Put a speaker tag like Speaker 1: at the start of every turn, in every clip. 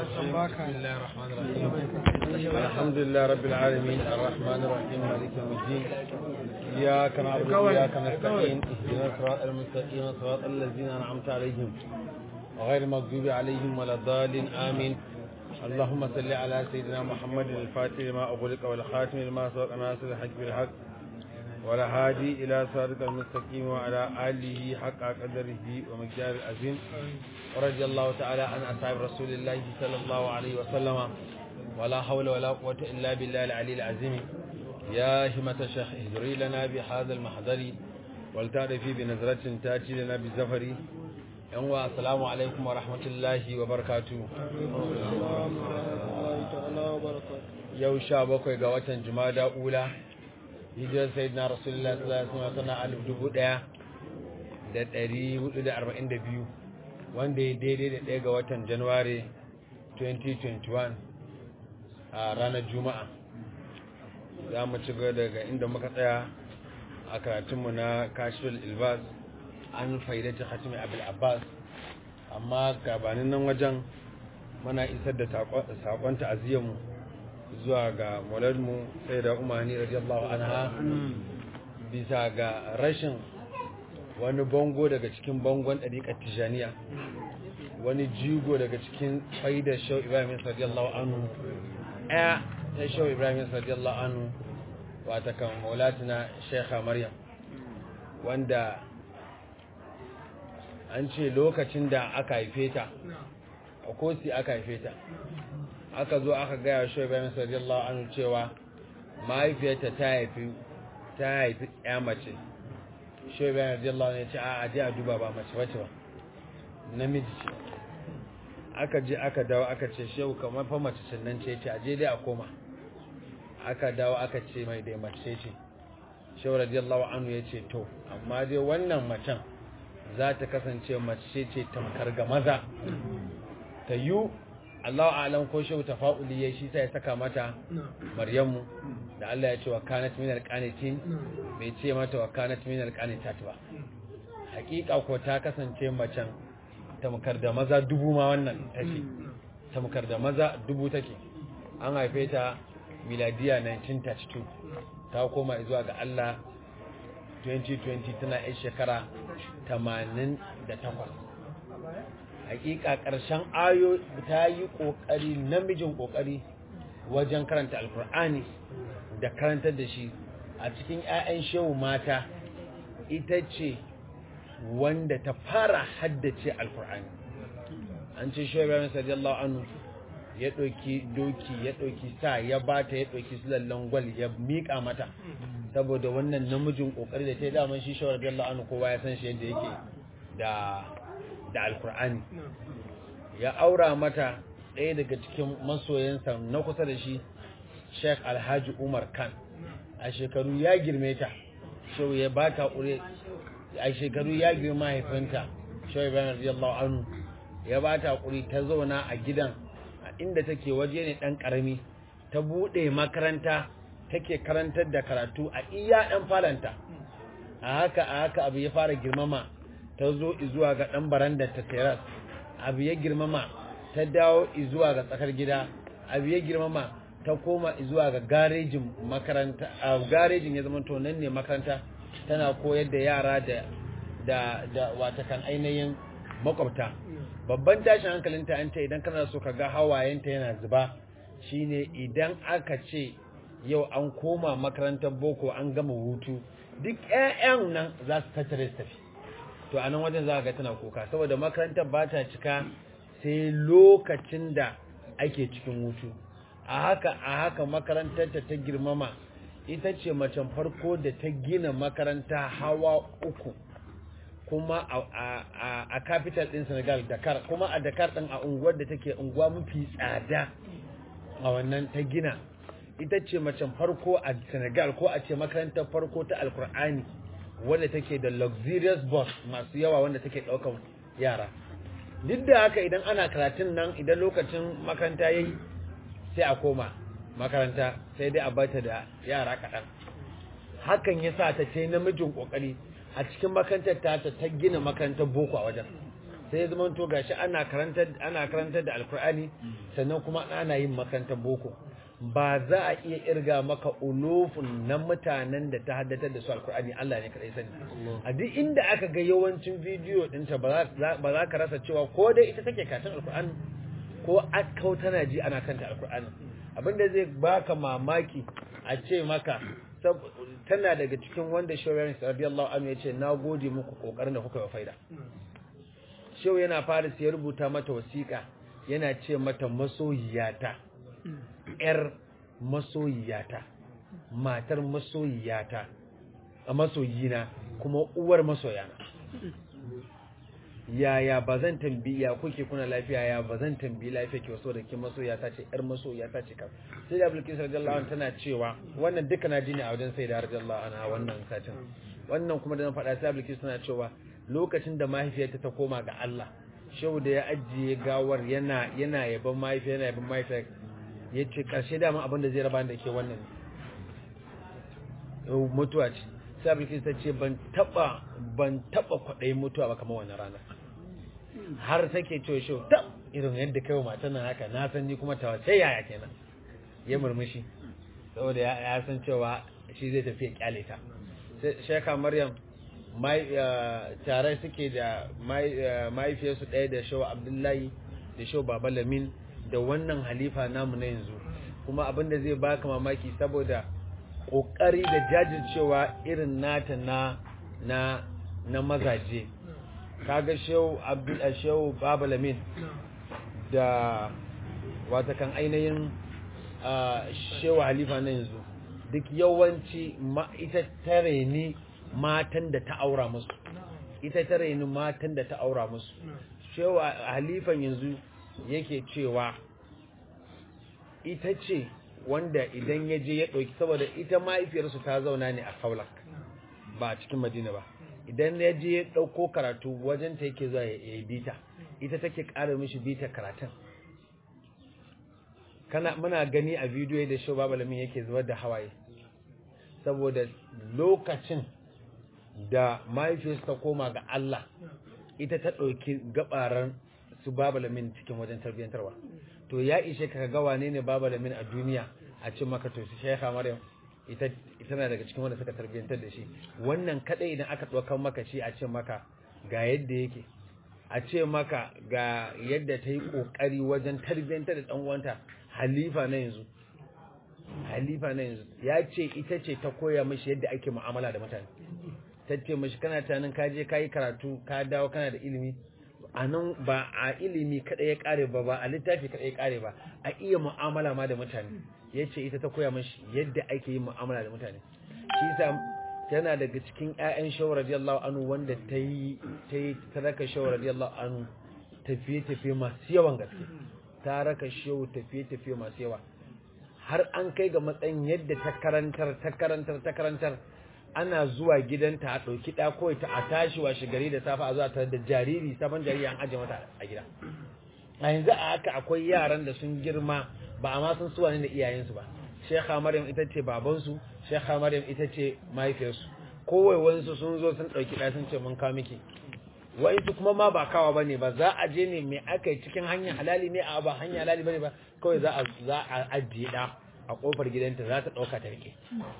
Speaker 1: بسم الله الرحمن الرحيم الحمد لله رب العالمين الرحمن الرحيم مالك يوم الدين إياك نعبد وإياك نستعين اهدنا الصراط المستقيم صراط الذين أنعمت عليهم غير المغضوب عليهم ولا الضالين آمين اللهم صل على سيدنا محمد الفاتح لما أغلق والخاتم لما سبق ناصر الحق بالحق ولا هادي إلى صراط المستقيم وعلى آله حق قدره ومقدار العظيم ورضي الله تعالى عن أصحاب رسول الله صلى الله عليه وسلم ولا حول ولا قوة إلا بالله العلي العظيم يا همة الشيخ اهدري لنا بهذا المحضر ولتعرفي بنظرة تأتي لنا بالزفر yanwa assalamu alaikum wa rahmatullahi wa barakatu yau sha bakwai ga watan jumada ula hijirar sayyidina rasulullah sallallahu alaihi wasallam alif dubu daya da dari hudu da arba'in da biyu wanda ya daidai da ɗaya ga watan januwari 2021 a ranar juma'a za mu ci gaba daga inda muka tsaya a karatunmu na kashfil ilbas an faidata hatimi abil abbas amma gabanin nan wajen mana isar da sakon ta'aziyyarmu zuwa ga mauladmu sai da umarni radiyallahu anha bisa ga rashin wani bango daga cikin bangon ɗariƙar tijaniya wani jigo daga cikin faidar shau ibrahim radiyallahu anhu ɗaya ta shau ibrahim radiyallahu anhu wata kan maulatina shekha maryam wanda an ce lokacin da aka haife ta a kosi aka haife ta aka zo aka gaya shi bayan radiyallahu anhu cewa mahaifiyarta ta haifi ta haifi ya mace shi bayan radiyallahu anhu ya ce a je a duba ba mace wace ba namiji ce aka je aka dawo aka ce shehu kamar fa mace sannan ce ce a je dai a koma aka dawo aka ce mai dai mace ce shehu radiyallahu anhu ya ce to amma dai wannan macen za ta kasance mace ce tamkar ga maza ta yi Allah alam ko shehu tafa'uli ya shi sai saka mata maryamu da Allah ya ce wa kanat minal qanitin bai ce mata wa kanat minal qanitat ba hakika ko ta kasance macen tamkar da maza dubu ma wannan take tamkar da maza dubu take an haife ta miladiya 1932 ta koma zuwa ga Allah 2020 tana yan shekara 88 hakika ƙarshen ayo ta yi ƙoƙari namijin ƙoƙari wajen karanta alkur'ani da karantar da shi a cikin 'ya'yan shehu mata ita ce wanda ta fara haddace alkur'ani an ce shehu ibrahim sadiyallahu anhu ya ɗauki doki ya ɗauki sa ya bata ya ɗauki sulallan gwal ya miƙa mata saboda wannan namijin kokari da ta yi daman shi shawar da Allah anu kowa ya san shi yadda yake da da alkur'ani ya aura mata ɗaya daga cikin masoyansa na kusa da shi Sheikh Alhaji Umar Khan a shekaru ya girme ta shau ya ba ta ƙure a shekaru ya girme mahaifinta shau Ibrahim radiyallahu anhu ya ba ta ƙuri ta zauna a gidan a inda take waje ne ɗan ƙarami ta buɗe makaranta take karantar da karatu a iya ɗan falanta a haka a haka abu ya fara girmama ta zo zuwa ga ɗan barandar ta teras abu ya girmama ta dawo zuwa ga tsakar gida abu ya girmama ta koma zuwa ga garejin makaranta a garejin ya zama to nan ne makaranta tana koyar da yara da da da watakan ainihin makwabta babban tashin hankalinta an ta idan kana so ka ga hawayenta yana zuba shine idan aka ce yau an koma makarantar boko an gama hutu duk 'ya'yan nan za su tattare su tafi to a nan wajen za ga tana kuka saboda makarantar ba ta cika sai lokacin da ake cikin hutu a haka a haka makarantar ta ta girmama ita ce macen farko da ta gina makaranta hawa uku kuma a capital din senegal dakar kuma a dakar din a unguwar da take unguwa mafi tsada a wannan ta gina ita ce macen farko a senegal ko a ce makarantar farko ta alkur'ani wadda take da luxurious bus masu yawa wanda take daukan yara duk da haka idan ana karatun nan idan lokacin makaranta yayi sai a koma makaranta sai dai a bata da yara kaɗan hakan ya sa ta ce namijin ƙoƙari a cikin makarantar ta ta gina makarantar boko a wajen sai ya zama to gashi ana karantar ana karantar da alkur'ani sannan kuma ana yin makarantar boko ba za a iya irga maka ulufun na mutanen da ta haddatar da su alkur'ani Allah ne kadai sani a duk inda aka ga yawancin bidiyo dinta ba za ka rasa cewa ko dai ita take katin alkur'ani ko akau tana ji ana kanta alkur'ani abinda zai baka mamaki a ce maka tana daga cikin wanda shawarar radiyallahu anhu ya ce na gode muku kokarin da kuka yi faida shehu yana fara sai rubuta mata wasiƙa yana ce mata masoyiyata ‘yar masoyiyata, matar masoyiyata, a masoyina kuma uwar masoyana. Yaya ba zan tambi ya kuke kuna lafiya ya ba zan tambi lafiya ke waso da ke masoyiyata ce ‘yar masoyiyata ce kam. Sai da Abulkis Rajallahu tana cewa wannan duka na jini a wajen sai da Rajallahu ana wannan satin. Wannan kuma da na faɗa sai Abulkis tana cewa lokacin da mahaifiyarta ta koma ga Allah. Shehu da ya ajiye gawar yana yana yaban mahaifiya yana yaban mahaifiya ya ce ƙarshe dama abin da zai raba da ke wannan mutuwa ce sabulki ta ce ban taba ban taba kwaɗayin mutuwa ba kamar wannan rana har take cewa shi ta irin yadda kai wa matan nan haka na san ni kuma tawa sai yaya kenan ya murmushi saboda ya san cewa shi zai tafi ya kyale ta sheka maryam tare suke da mahaifiyarsu ɗaya da shawa abdullahi da shawa baba lamin da wannan halifa namu na yanzu kuma abin da zai baka mamaki saboda kokari da jajircewa irin nata na na na mazaje kaga shehu abdul shehu baba lamin da wata kan ainihin shehu halifa na yanzu duk yawanci ita tare ni matan da ta aura musu ita tare ni matan da ta aura musu shehu halifan yanzu yake cewa ita ce wanda idan ya je ya ɗauki saboda ita mahaifiyarsu ta zauna ne a kaulak ba a cikin madina ba idan ya je ya ɗauko karatu wajen ta yake zuwa ya yi bita ita take ƙara mishi bita karatun kana muna gani a bidiyo da shi babu lamin yake zubar da hawaye saboda lokacin da mahaifiyarsu ta koma ga Allah ita ta ɗauki gabaran su babu lamin cikin wajen tarbiyyantarwa to ya ishe ka ga wane ne babu lamin a duniya a ce maka to su shekha maryam ita ita na daga cikin wanda suka tarbiyyantar da shi wannan kadai idan aka ɗaukar maka shi a ce maka ga yadda yake a ce maka ga yadda ta yi ƙoƙari wajen tarbiyyantar da ɗan uwanta halifa na yanzu halifa na yanzu ya ce ita ce ta koya mashi yadda ake mu'amala da mutane ta ce mashi kana tunanin ka je ka yi karatu ka dawo kana da ilimi a nan ba a ilimi kaɗai ya ƙare ba ba a littafi kaɗai ya ƙare ba a iya mu'amala ma da mutane ya ce ita ta koya mashi yadda ake yin mu'amala da mutane shi sa tana daga cikin ƴaƴan shawar radiyallahu anhu wanda ta yi ta yi ta raka shawar radiyallahu anhu tafiye tafiye masu yawan gaske ta raka shehu tafiye tafiye masu yawa har an kai ga matsayin yadda ta karantar ta karantar ta karantar ana zuwa gidanta a ɗauki ɗa kawai ta a tashi washe gari da safa a zuwa tare da jariri sabon jariri an aje mata a gida a yanzu a haka akwai yaran da sun girma ba a ma sun suwa ne da iyayensu ba shekha maryam ita ce babansu shekha maryam ita ce mahaifiyarsu kowai wansu sun zo sun ɗauki ɗa sun ce mun kawo miki wa'insu kuma ma ba kawa ba ne ba za a je ne mai aka yi cikin hanyar halali ne a ba hanyar halali ba ne ba kawai za a ajiye ɗa a ƙofar gidanta za ta ɗauka ta rike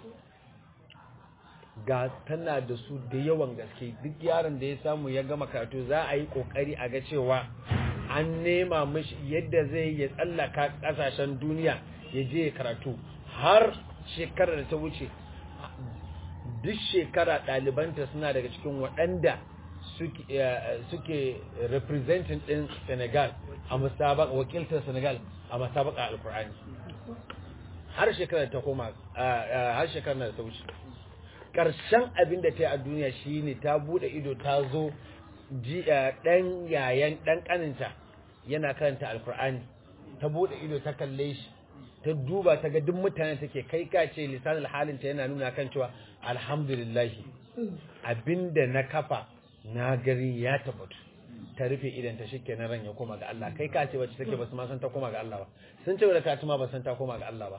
Speaker 1: ga tana da su da yawan gaske duk yaron da ya samu ya gama karatu za a yi kokari a ga cewa an nema mishi yadda zai ya tsallaka kasashen duniya ya je ya karatu har shekarar da ta wuce duk shekara ɗalibanta suna daga cikin waɗanda suke representing ɗin senegal a musabaka wakiltar senegal a musabaka alkur'ani har shekarar ta koma har shekarar da ta wuce ƙarshen abin da ta yi a duniya shine ta bude ido ta zo ɗan yayan ɗan ƙaninta yana karanta alkur'ani ta bude ido ta kalle shi ta duba ta ga duk mutane take kai ka ce lisanin halinta yana nuna kan cewa alhamdulillahi abinda na kafa na gari ya tabbatu ta rufe idan ta shike na ran ya koma ga Allah kai ka ce wacce take basu ma san ta koma ga Allah ba sun ce da ka ma ba san ta koma ga Allah ba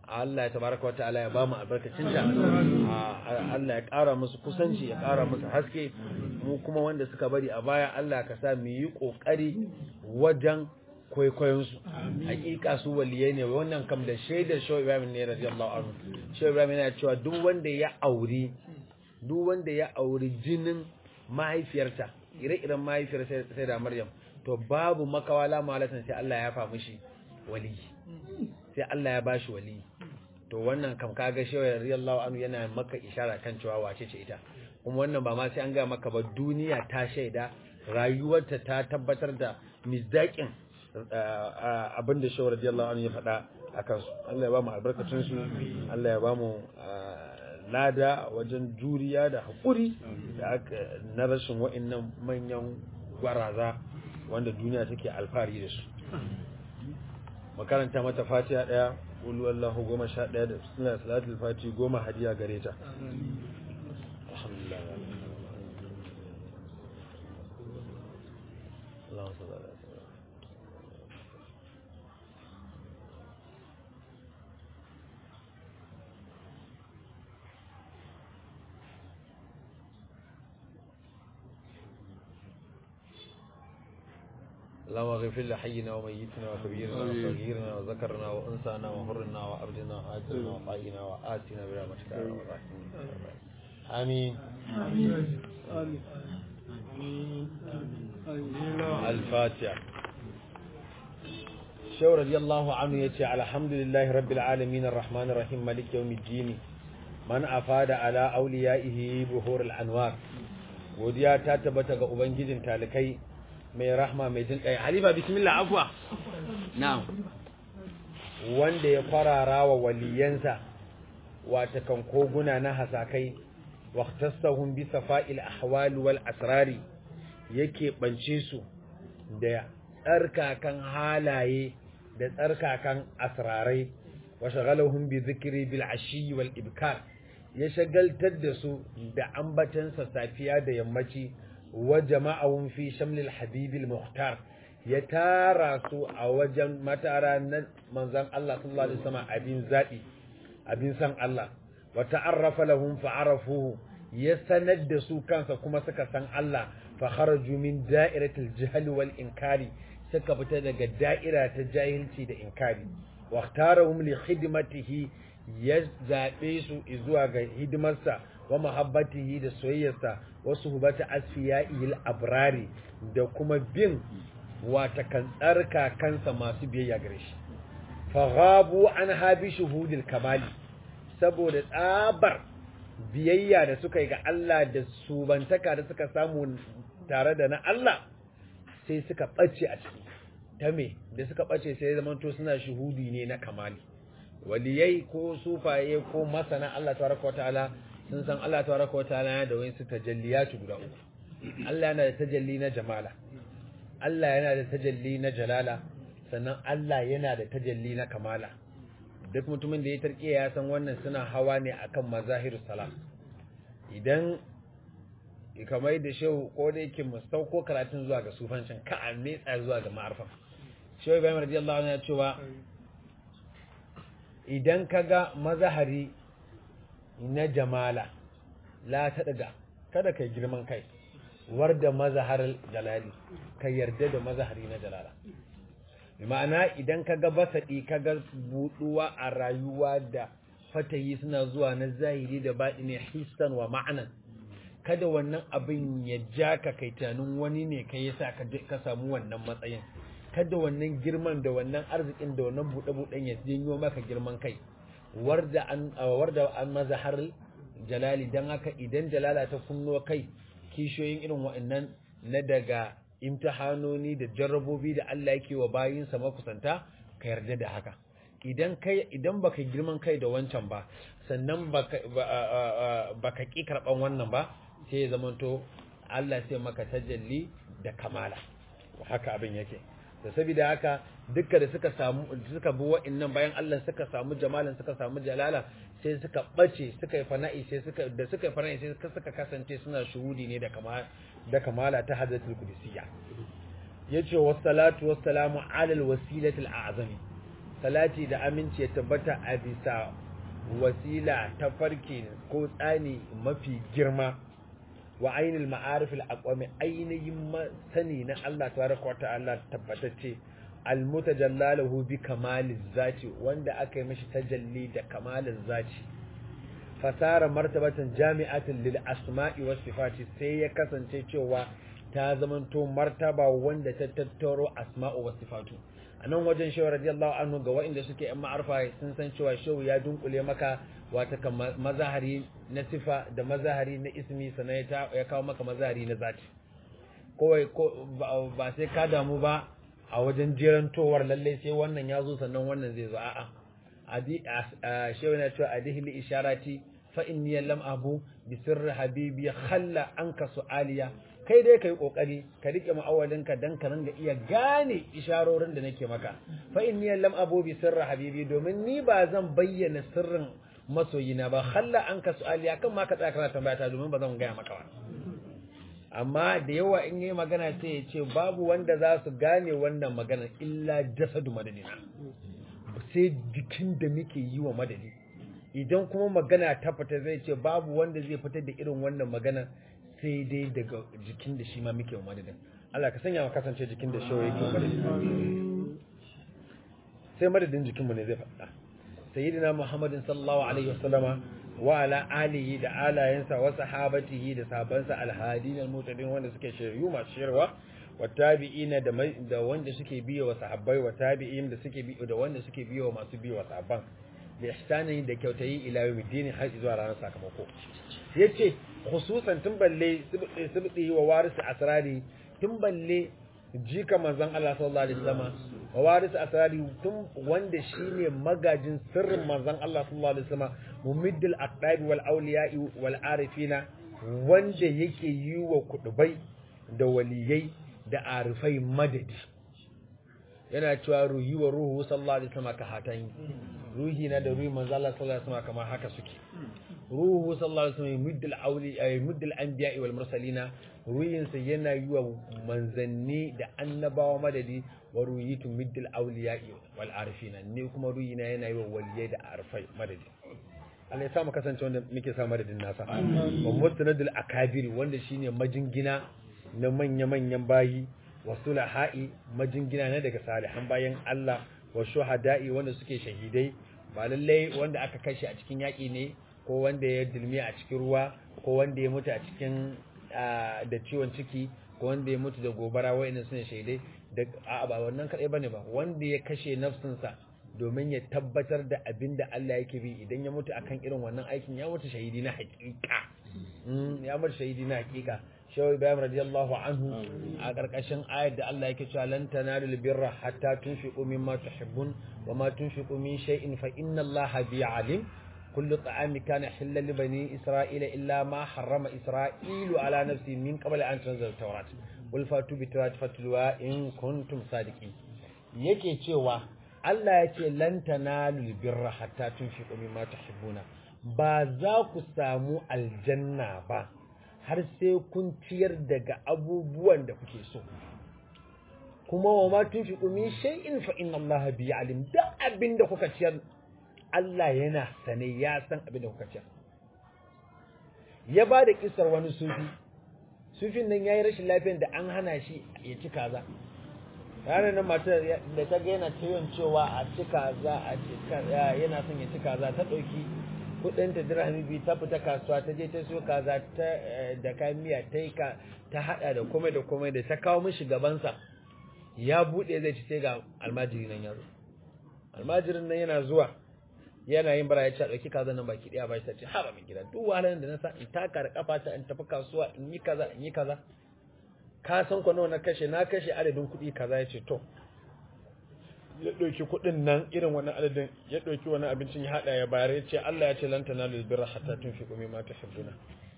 Speaker 1: Allah ya tabaraka wa ta'ala ya ba mu albarkacin ta Allah ya ƙara musu kusanci ya ƙara musu haske mu kuma wanda suka bari a baya Allah ka sa mu yi ƙoƙari wajen kwaikwayon su hakika su waliyai ne wannan kam da shaidar Shaw Ibrahim ne radiyallahu anhu Shaw Ibrahim yana cewa duk wanda ya auri duk wanda ya auri jinin mahaifiyarta ire-iren mahaifiyar sai da Maryam to babu makawala malatan sai Allah ya fa mishi wali sai Allah ya bashi wali to wannan kam kaga shewa radiyallahu anhu yana maka ishara kan cewa wace ce ita kuma wannan ba ma sai an ga maka ba duniya ta shaida rayuwarta ta tabbatar da mizdaƙin abinda shewa radiyallahu anhu ya faɗa a kansu Allah ya ba mu albarkacin su Allah ya ba mu lada wajen juriya da haƙuri da na rashin wa'annan manyan gwaraza wanda duniya take alfahari da su makaranta mata fatiha daya ulu Allahu goma sha daya da suna salatul fati goma hadiya gare ta alhamdulillah Allahu sallallahu alaihi wasallam اللهم اغفر لحينا وميتنا وكبيرنا وصغيرنا وذكرنا وانثانا وحرنا وعبدنا وآجرنا وطائنا وآتنا برحمتك يا رب الراحمين آمين الفاتحة شو رضي الله عنه يتي الحمد لله رب العالمين الرحمن الرحيم مالك يوم الدين من أفاد على أوليائه بهور الأنوار وديا تاتبت ga ubangijin talikai mai rahma mai jin kai halifa bismillah afwa na'am wanda ya farara wa waliyansa wata kan koguna na hasakai waqtasahum bi safa'il ahwal wal asrari yake bance su da tsarkakan halaye da tsarkakan asrarai wa shagalahum bi dhikri bil ashi wal ibkar ya shagaltar da su da ambatansa safiya da yammaci wa jama'ahum fi shamlil habibil muhtar ya tara su a wajen matara na manzon Allah sallallahu alaihi wasallam abin zabi abin san Allah wa ta'arrafa lahum fa'arafuhu ya sanar da su kansa kuma suka san Allah fa kharaju min da'iratil jahl wal inkari suka fita daga da'ira ta jahilci da inkari wa ikhtarahum li khidmatihi ya zabe su zuwa ga hidimarsa wa mahabbatihi da soyayyarsa wa suhbati asfiya'il abrari da kuma bin wata kan tsarka kansa masu biyayya gare shi faghabu an habi shuhudil kamali saboda tsabar biyayya da suka yi ga Allah da subantaka da suka samu tare da na Allah sai suka ɓace a ciki ta me da suka ɓace sai zaman to suna shuhudi ne na kamali waliyai ko sufaye ko masana Allah tabaraka wa ta'ala sun san Allah tabaraka wa ta'ala yana da wayansu tajalliyatu guda uku Allah yana da tajalli na jamala Allah yana da tajalli na jalala sannan Allah yana da tajalli na kamala duk mutumin da ya tarkiya ya san wannan suna hawa ne akan mazahiru salam idan kamar da shehu ko da yake mu sauko karatun zuwa ga sufancin ka a metsa zuwa ga ma'arfa shehu ibrahim radiyallahu anhu ya cewa idan kaga mazahari na jamala la ta daga kada kai girman kai warda mazahar jalali ka yarda da mazahari na jalala ma'ana idan ka ga basaɗi ka ga buɗuwa a rayuwa da fatayi suna zuwa na zahiri da baɗi ne hissan wa ma'anan kada wannan abin ya ja ka kai tunanin wani ne ka yasa ka samu wannan matsayin kada wannan girman da wannan arzikin da wannan buɗe-buɗen ya janyo maka girman kai warda an warda an mazahar jalali dan haka idan jalala ta kunno kai kishiyoyin irin wa'annan na daga imtihanoni da jarrabobi da Allah yake wa bayinsa makusanta ka yarda da haka idan kai idan baka girman kai da wancan ba sannan baka baka ki karban wannan ba sai ya zamanto Allah sai maka tajalli da kamala haka abin yake da saboda haka dukkan da suka samu suka bi wa'annan bayan Allah suka samu jamalan suka samu jalala sai suka bace suka yi fana'i sai suka da suka yi fana'i sai suka kasance suna shuhudi ne da kamala da kamala ta hadratul qudusiyya yace wassalatu wassalamu ala alwasilati alazami salati da aminci ya tabbata a bisa wasila ta farki ko tsani mafi girma wa ainil ma'arif al-aqwami ainihin sani na Allah tabaraka wa ta'ala tabbatacce al-mutajallalahu bi kamaliz zati wanda aka yi mishi tajalli da kamalin zati fasara martabatan jami'atin lil asma'i was sifati sai ya kasance cewa ta zamanto martaba wanda ta tattaro asma'u was sifatu anan wajen shehu radiyallahu anhu ga waɗanda suke yan ma'arfa sun san cewa shehu ya dunkule maka wata mazahari na sifa da mazahari na ismi sannan ya kawo maka mazahari na zati kowai ba sai ka damu ba a wajen jerantowar lallai sai wannan ya zo sannan wannan zai zo a'a shehu na cewa adihli isharati fa inni lam abu bi sirri habibi khalla anka su'aliya kai dai kai kokari ka rike ma'awalinka dan ka ringa iya gane isharorin da nake maka fa inni lam abu bi sirri habibi domin ni ba zan bayyana sirrin masoyina ba khalla anka su'aliya kan ma ka tsaya kana tambaya ta domin ba zan gaya maka ba amma da yawa in yi magana sai ya ce babu wanda za su gane wannan magana illa jasadu madadina sai jikin da muke yi wa madadi idan kuma magana ta fita zai ce babu wanda zai fitar da irin wannan magana sai dai daga jikin da shi ma muke wa madadin Allah ka sanya mu kasance jikin da shi yake wa madadin sai madadin jikinmu ne zai faɗa sayyidina muhammadin sallallahu alaihi wasallama wa ala alihi da alayensa wa sahabatihi da sahabansa alhadin almutadin wanda suke shiryu masu shirwa wa tabi'ina da da wanda suke biyo wa sahabbai wa tabi'in da suke biyo da wanda suke biyo wa masu biyo wa sahabban da ihsanin da kyautayi ila yawmiddin har zuwa ranar sakamako yace khususan tun balle sibdi wa warisu asrari tun balle jika manzon Allah sallallahu alaihi wasallam wa warisu asrari tun wanda shine magajin sirrin manzon Allah sallallahu alaihi wasallam mumiddil aqdab wal awliya'i wal arifina wanda yake yi wa kudubai da waliyai da arifai madadi yana cewa ruhi wa ruhu sallallahu alaihi wasallam ka hatan ruhi na da ruhi manzo Allah sallallahu alaihi wasallam kamar haka suke ruhu sallallahu alaihi wasallam muddil awli ay muddil anbiya'i wal mursalina ruhin sa yana yi wa manzanni da annabawa madadi wa ruhitu muddil awliya'i wal arifina ne kuma ruhi na yana yi wa waliyai da arifai madadi Allah ya sa mu kasance wanda muke sa madadin nasa wa musnadul akabiri wanda shine majingina na manya-manyan bayi wa sulaha'i majingina na daga salihan bayan Allah wa shuhada'i wanda suke shahidai ba lallai wanda aka kashe a cikin yaƙi ne ko wanda ya dilmi a cikin ruwa ko wanda ya mutu a cikin da ciwon ciki ko wanda ya mutu da gobara wa'annan sune shahidai da a ba wannan kadai bane ba wanda ya kashe nafsinsa domin ya tabbatar da abin da Allah yake bi idan ya mutu akan irin wannan aikin ya mutu shahidi na hakika ya mutu shahidi na hakika shawai bayan radiyallahu anhu a ƙarƙashin ayat da Allah yake cewa lan tanalul birra hatta tunfiqu mimma tuhibbun wa ma tunfiqu min shay'in fa inna Allaha bi alim kullu ta'ami kana halal li bani isra'ila illa ma harrama isra'ilu ala nafsi min qabli an tunzila tawrat qul fatu bi tawrat fatluwa in kuntum sadiqin yake cewa Allah ya ce lan tanalul birra hatta tunfiqu mimma tuhibbuna ba za ku samu aljanna ba har sai kun ciyar daga abubuwan da kuke so kuma wa ma tunfiqu min shay'in fa inna Allah bi alim da abin da kuka ciyar Allah yana sane ya san abin da kuka ciyar ya ba da kisar wani sufi sufin nan yayi rashin lafiyar da an hana shi ya ci kaza ranar nan matar da ta ga yana ciwon cewa a ci kaza a ci kaza yana son ya ci kaza ta dauki kudin ta dirhami biyu ta fita kasuwa ta je ta siyo kaza ta da kayan miya ta yi ka ta hada da komai da komai da ta kawo mishi gabansa ya bude zai ci sai ga almajiri nan ya zo almajirin nan yana zuwa yana yin bara ya ce dauki kaza nan baki daya ba shi ta ce ha ba min gida duk wahalar da na sa in taka da kafa ta in tafi kasuwa in yi kaza in yi kaza ka san ko nawa na kashe na kashe adadin kuɗi kaza ya ce to ya ɗauki kuɗin nan irin wani adadin ya ɗauki wani abincin ya haɗa ya bayar ya ce Allah ya ce lan tanalu birra hatta tunfiqu mimma tuhibbuna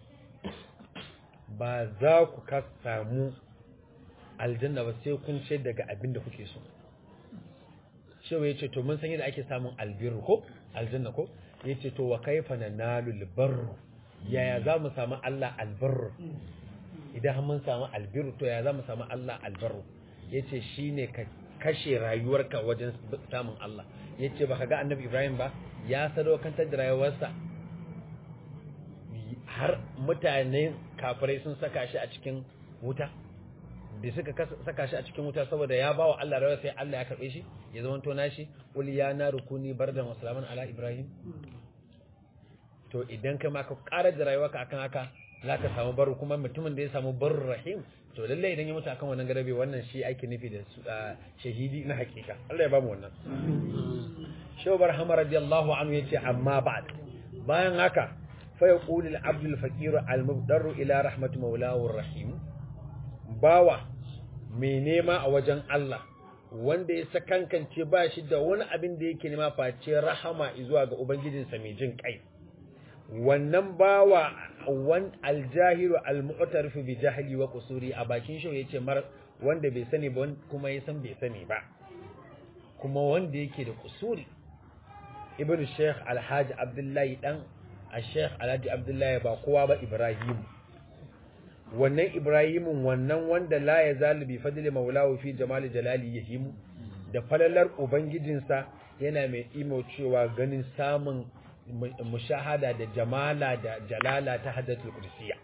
Speaker 1: ba za ku ka samu aljanna ba sai kun ce daga abin da kuke so shewa ya ce to mun san yadda ake samun albirru ko aljanna ko ya ce to wa kaifa nanalu albarru yaya za mu samu Allah albarru idan mun samu albirru to yaya za mu samu Allah albarru ya ce shine ka kashe rayuwarka wajen samun Allah yace baka ga annabi Ibrahim ba ya sadaukantar da rayuwarsa har mutane kafirai sun saka shi a cikin wuta da suka saka shi a cikin wuta saboda ya bawa Allah rawar sai Allah ya karbe shi ya zama to nashi qul ya na rukuni bardan wa salaman ala ibrahim to idan kai ma ka ƙara da rayuwarka akan haka zaka samu baru kuma mutumin da ya samu barur rahim to lalle idan ya mutu akan wannan garabe wannan shi ake nufi da shahidi na hakika Allah ya ba mu wannan Shehu Barhama radiyallahu anhu yace amma ba'd bayan haka fa yaqulu al-abdu al-faqir al-mubdarru ila rahmati mawlahu ar-rahim bawa mai nema a wajen Allah wanda ya sakankance ba shi da wani abin da yake nema face rahama zuwa ga ubangijinsa mai jin kai wannan bawa wan aljahiru almu'tarifu bi jahli wa qusuri a bakin shi yace mar wanda bai sani ba kuma ya san bai sani ba kuma wanda yake da kusuri ibn sheikh alhaji abdullahi dan a sheikh alhaji abdullahi ba kowa ba ibrahim wannan ibrahimun wannan wanda la ya zalibi fadli maulahu fi jamali jalali yahimu da falalar ubangijinsa yana mai imo cewa ganin samun mushahada da jamala da jalala ta haddatul kursiya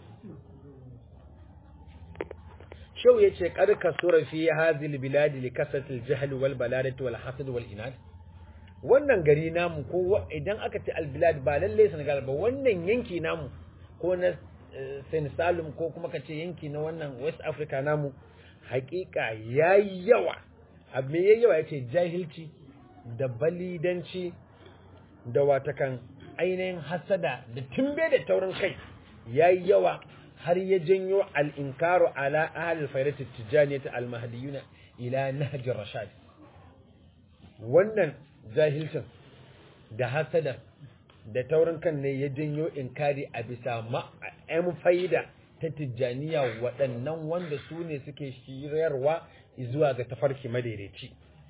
Speaker 1: shau yace karka sura fi hadhihi bilad li kasatil jahl wal baladati wal hasad wal inad wannan gari namu ko idan aka ce al bilad ba lalle Senegal ba wannan yanki namu ko na Senegal ko kuma kace yanki na wannan West Africa namu hakika yayi yawa abin yayi yawa yace jahilci da balidanci da watakan ainihin hasada da tumbe da taurin kai yayi yawa har ya janyo al-inkaru ala ahli fayrati tijaniyati al-mahdiyuna ila nahj rashad wannan jahilcin da hasada da taurin kan ne ya janyo inkari a bisa ma'am faida ta tijjaniya waɗannan wanda su ne suke shirarwa zuwa ga tafarki madaidaici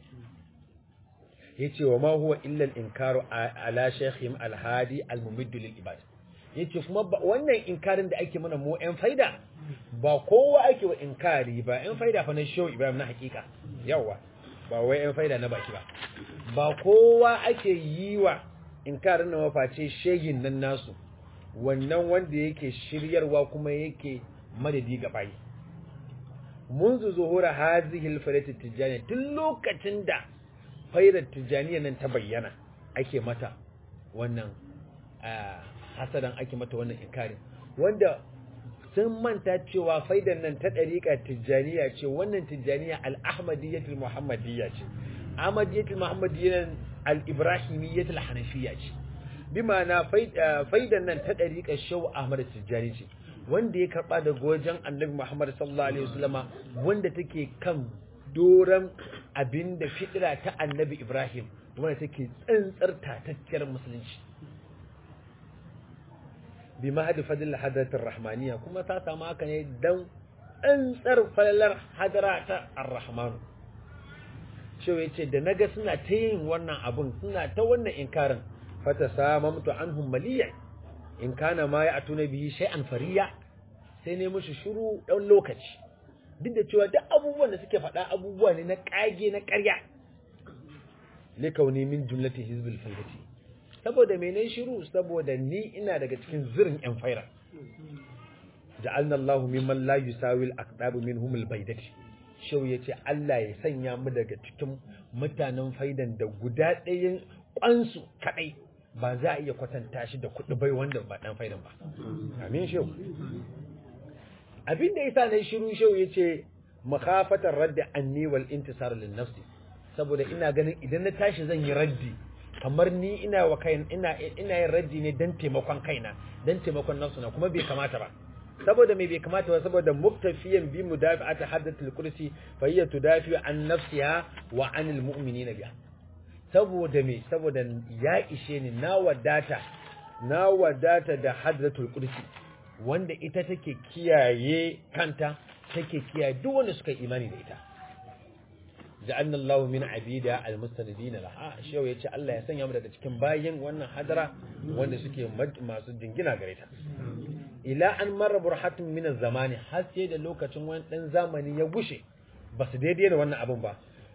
Speaker 1: yace wa ma huwa illa al-inkaru ala shaykhim al-hadi al-mumid lil ibad yace kuma wannan inkarin da ake mana mu ɗan faida ba kowa ake wa inkari ba ɗan faida fa na show ibrahim na hakika yawa ba wai ɗan faida na baki ba ba kowa ake yi wa inkarin na maface shegin nan nasu wannan wanda yake shiryarwa kuma yake madadi ga bayi منذ ظهور هذه الفرية التجانية tun lokacin da fairar tijjaniya nan ta bayyana ake mata wannan hasadan ake mata wannan inkari wanda sun manta cewa faidar nan ta ɗariƙa tijjaniya ce wannan tijjaniya al-ahmadiyyatul muhammadiyya ce ahmadiyyatul muhammadiyya al-ibrahimiyyatul hanafiyya ce bi ma'ana faidar nan ta ɗariƙa shau ahmad tijjani ce wanda ya karɓa daga wajen annabi muhammad sallallahu alaihi wasallama wanda take kan doron abin da fitira ta annabi Ibrahim wanda take tsantsar tatacciyar musulunci bi mahadi fadil hadratir rahmaniya kuma ta samu haka ne dan tsantsar falalar hadara ta ar-rahman shi yace da naga suna ta yin wannan abun suna ta wannan inkarin fata samamtu anhum maliyan in kana ma ya atuna bihi shay'an fariya sai ne mushi shiru dan lokaci duk da cewa duk abubuwan da suke faɗa abubuwa ne na ƙage na ƙarya likauni min jumlati hizbul faidati saboda mene shiru saboda ni ina daga cikin zirin yan faira ja'alna Allah mimman la yusawi al-aqdab minhum al-baydati shau yace Allah ya sanya mu daga cikin mutanen faidan da guda ɗayan kwansu kadai ba za a iya kwatanta shi da kuɗi bai wanda ba dan faidan ba amin shau abin da yasa na shiru shau yace makhafatar raddi anni wal intisar lin nafsi saboda ina ganin idan na tashi zan yi raddi kamar ni ina wa kai ina ina yin raddi ne dan taimakon kaina dan taimakon nafsu na kuma bai kamata ba saboda me bai kamata ba saboda muktafiyan bi mudafi'ati haddatul kursi fa hiya tudafi an nafsiha wa anil mu'minina biha saboda me saboda ya ishe ni na wadata na wadata da haddatul kursi wanda ita take kiyaye kanta take kiyaye duk wanda suka imani da ita ja'alna Allah min abida almustanidin laha shehu yace Allah ya sanya mu daga cikin bayin wannan hadara wanda suke masu jingina gare ta ila an marra burhatun min zamani har sai da lokacin wani dan zamani ya gushe ba su daidai da wannan abun ba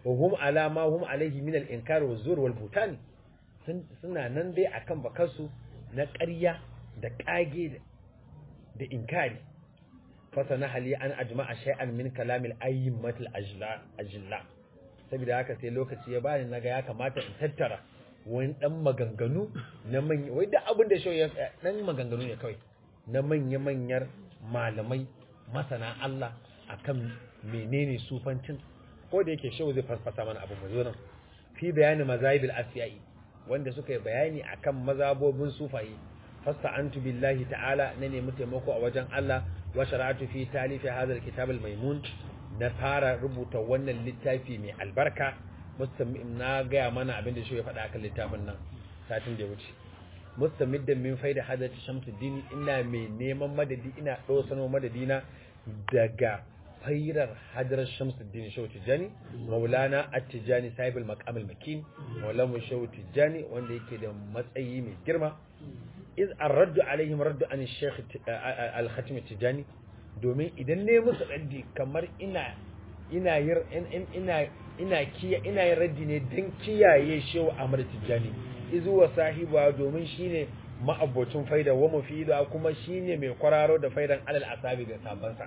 Speaker 1: wa hum ala ma hum alaihi min al-inkar wa zur wal butan suna nan dai akan bakansu na ƙarya da ƙage da inkari fasana hali an ajma'a shay'an min kalamil ayyimatil ajla ajla saboda haka sai lokaci ya bani naga ya kamata in tattara wani dan maganganu na manya wai duk abin da shi ya dan maganganu ne kawai na manya manyar malamai masana Allah akan menene sufancin ko da yake shehu zai farfasa mana abu mu nan fi bayani mazahibil asiyai wanda suka yi bayani akan mazabobin sufayi fasta'antu billahi ta'ala na nemi taimako a wajen Allah wa shara'atu fi talifi hadha alkitab almaymun na fara rubuta wannan littafi mai albarka mustamim na gaya mana abin da shi ya faɗa akan littafin nan satin da ya wuce mustamiddan min faida hadati shamsuddin ina mai neman madadi ina dosano madadina daga fairar hadarar shamsuddin shehu tijjani maulana at-tijjani sahibul maqam al-makin maulamu shehu tijjani wanda yake da matsayi mai girma iz ar-raddu alaihim raddu an shaykh al-khatim tijjani domin idan ne musu raddi kamar ina ina yir ina ina kiya ina yin raddi ne dan kiyaye shehu ahmad tijjani izu wa sahiba domin shine ma'abocin faida wa mufida kuma shine mai kwararo da faidan alal asabi ga sabansa